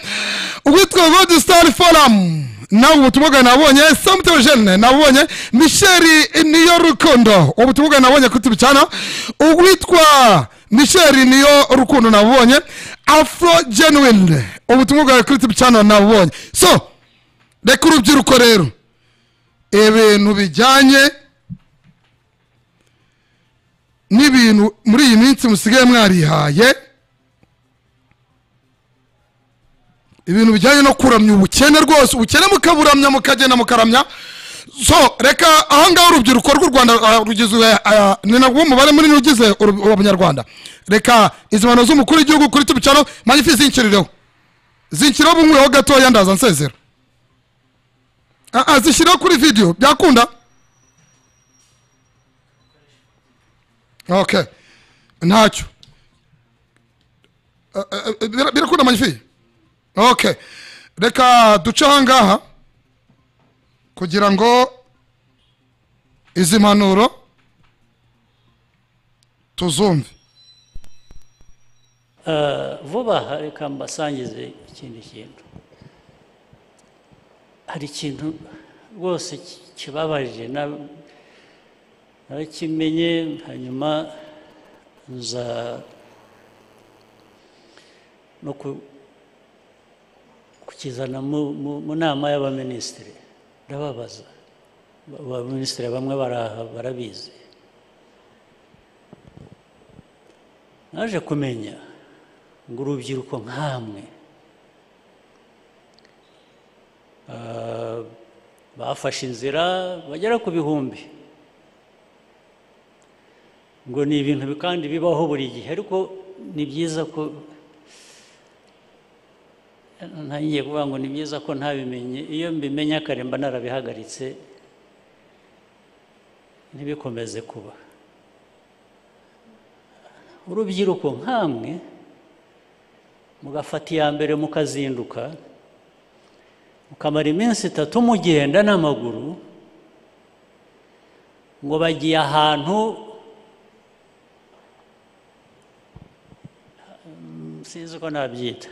uwitwa rodi star forum nawe ubutumwa bwawe nabonye samutero jene nabonye misheri niyo rukundo ubutumwa bwawe nabonye kuri tubicana uwitwa misheri niyo rukundo nabonye afro genuine ubutumwa bwawe kuri tubicana nabonye so reka urubyiruko rero ibintu bijyanye n'ibintu muri iyi minsi musigaye mwarihaye ibintu bijyanye no kuramya ubukene rwose ubukene mukaburamya mukagenda mukaramya so reka ahangaha urubyiruko rw'u rwanda ah, rugizwe ah, ni nabwo umubare munini ugize uru- abanyarwanda reka izi mpano z'umukuru w'igihugu kuri tubicaro manyifi zinkirireho zinkirireho bumweho gatoya ndaza nsezera Ah, ah, zishyireho kuri video byakunda okay ntacyo Ah, ah, ah, bira- birakunda manyifi okay reka duce ahangaha kugira ngo izi mpanuro tuzumve Eh, vuba aha reka mbasangize ikindi kintu hari ikintu rwose ki- kibabaje na- narakimenye hanyuma nza no ku- kukizana mu- mu mu nama y'abaminisitiri ndababaza Ba- abaminisitiri bamwe baraha barabizi naje kumenya ngo urubyiruko nk'amwe Ah, bafashe inzira bagera ku bihumbi ngo ni ibintu bi- kandi bibaho buri gihe ariko ni byiza ko ntangiye kuvuga ngo ni byiza ko ntabimenye iyo mbimenye kare mba narabihagaritse ntibikomeze kuba urubyiruko nk'amwe mugafata iya mbere mukazinduka mukamara iminsi itatu mugenda n'amaguru ngo bagiye ahantu Mm, sinzi uko nabyita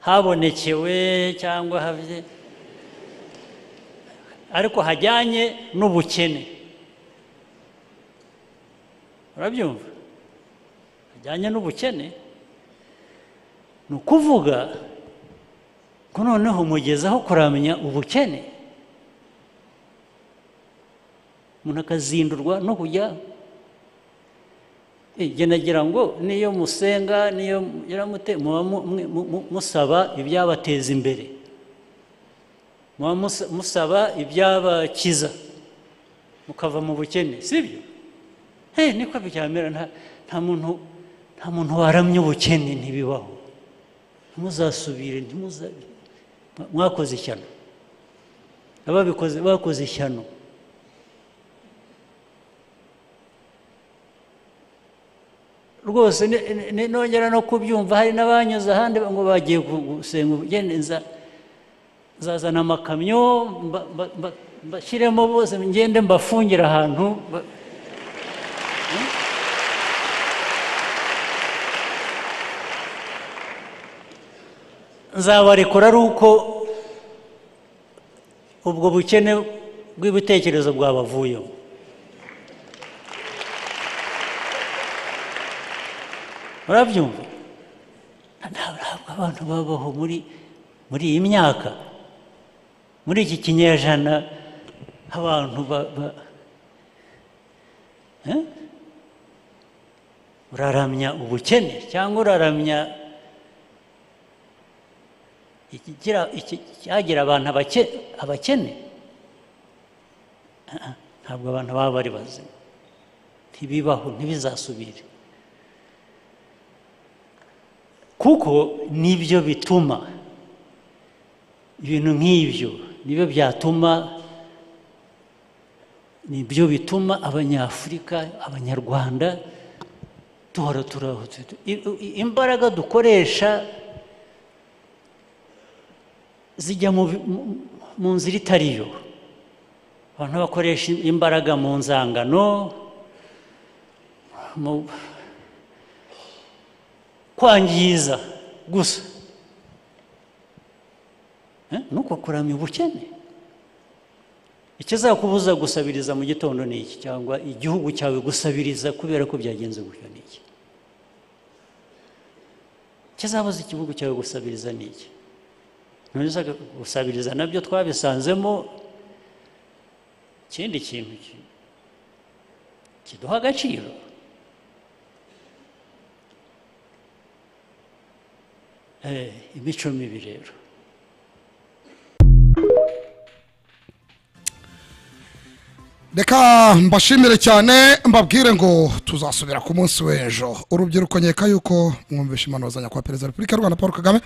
habonekewe cyangwa habye ariko hajyanye n'ubukene urabyumva bijyanye n'ubukene ni ukuvuga ko noneho mugeze aho kuramenya ubukene umuntu akazindurwa no kujya Eh, jye nagira ngo niyo musenga niyo mugira mute muba mu- mwe- mu- mu- musaba ibyabateza imbere muba musa- musaba ibyabakiza mukava mu bukene sibyo he niko byamera nta nta muntu nta muntu waramye ubukene ntibibaho ntimuzasubire ntimuza mwakoze ishyano ababikoze bakoze ishyano rwose ni- ni- ni- nongera no kubyumva hari n'abanyuze ahandi ngo bagiye gu- gusenga ubugeni nza- nzazana amakamyo mba- mba- mba- mbashyiremo bose ngende mbafungire ahantu ba- nzabarekura ari uko ubwo bukene bw'ibitekerezo bwabavuyeho murabyumva ntabwo abantu babaho muri muri iyi myaka muri iki kinyejana abantu ba- ba- Eh? uraramya ubukene cyangwa uraramya ikigira- iki- cyagira abantu abake- abakene Ah, ah, ntabwo abantu baba bari bazima ntibibaho ntibizasubire kuko nibyo bituma ibintu nk'ibyo nibyo byatuma nibyo bituma abanyafurika abanyarwanda duhora turahutse imbaraga dukoresha zijya mu bi- mu- mu nzira itari yo abantu bakoresha imbaraga mu nzangano mu kwangiza gusa Eh, ni uko kuramya ubukene ikizakubuza gusabiriza mu gitondo ni iki cyangwa igihugu cyawe gusabiriza kubera ko byagenze gutyo ni iki ikizabuza igihugu cyawe gusabiriza ni iki ntuza gusabiriza nabyo twabisanzemo ikindi kintu ki- kiduha agaciro Eh, imico mibi rero reka mbashimire cyane mbabwire ngo tuzasubira ku munsi w'ejo urubyiruko nkeka yuko mwumvishe impanuro za nyakubahwa perezida wa repubulika y'u rwanda paul kagame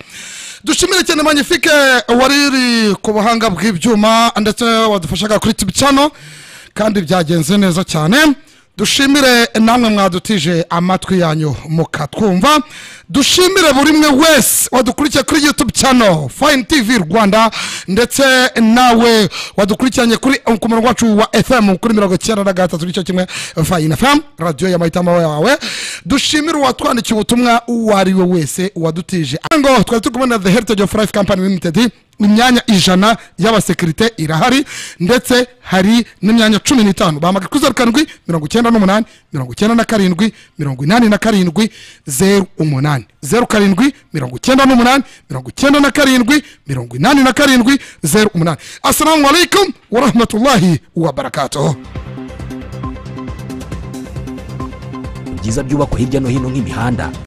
dushimire cyane magnifique wariri ku buhanga bw'ibyuma ndetse wadufashaga kuri tibi cano kandi byagenze neza cyane dushimire namwe mwadutije amatwi yanyu mukatwumva dushimire buri umwe wese wadukurikiye kuri youtube channel fine tv rwanda ndetse nawe wadukurikiranye kuri ku murongo wacu wa fm kuri mirongo icyenda na gatatu nicyo kimwe fine fm radiyo ya mahitamo yawe dushimire uwatwandikiye ubutumwa uwo ari we wese wadutije ngo twari turi kumwe na the heritage of life company limited imyanya ijana y'abasekirite irahari ndetse hari n'imyanya cumi n'itanu bahamagara kuri zeru karindwi mirongo icyenda n'umunani mirongo icyenda na karindwi mirongo inani na karindwi zeru umunani zeru karindwi mirongo icyenda n'umunani mirongo icyenda na karindwi mirongo inani na karindwi zeru umunani assalamu alaikum warahmatullahi wabarakatuhu byiza byubakwa hirya no hino nk'imihanda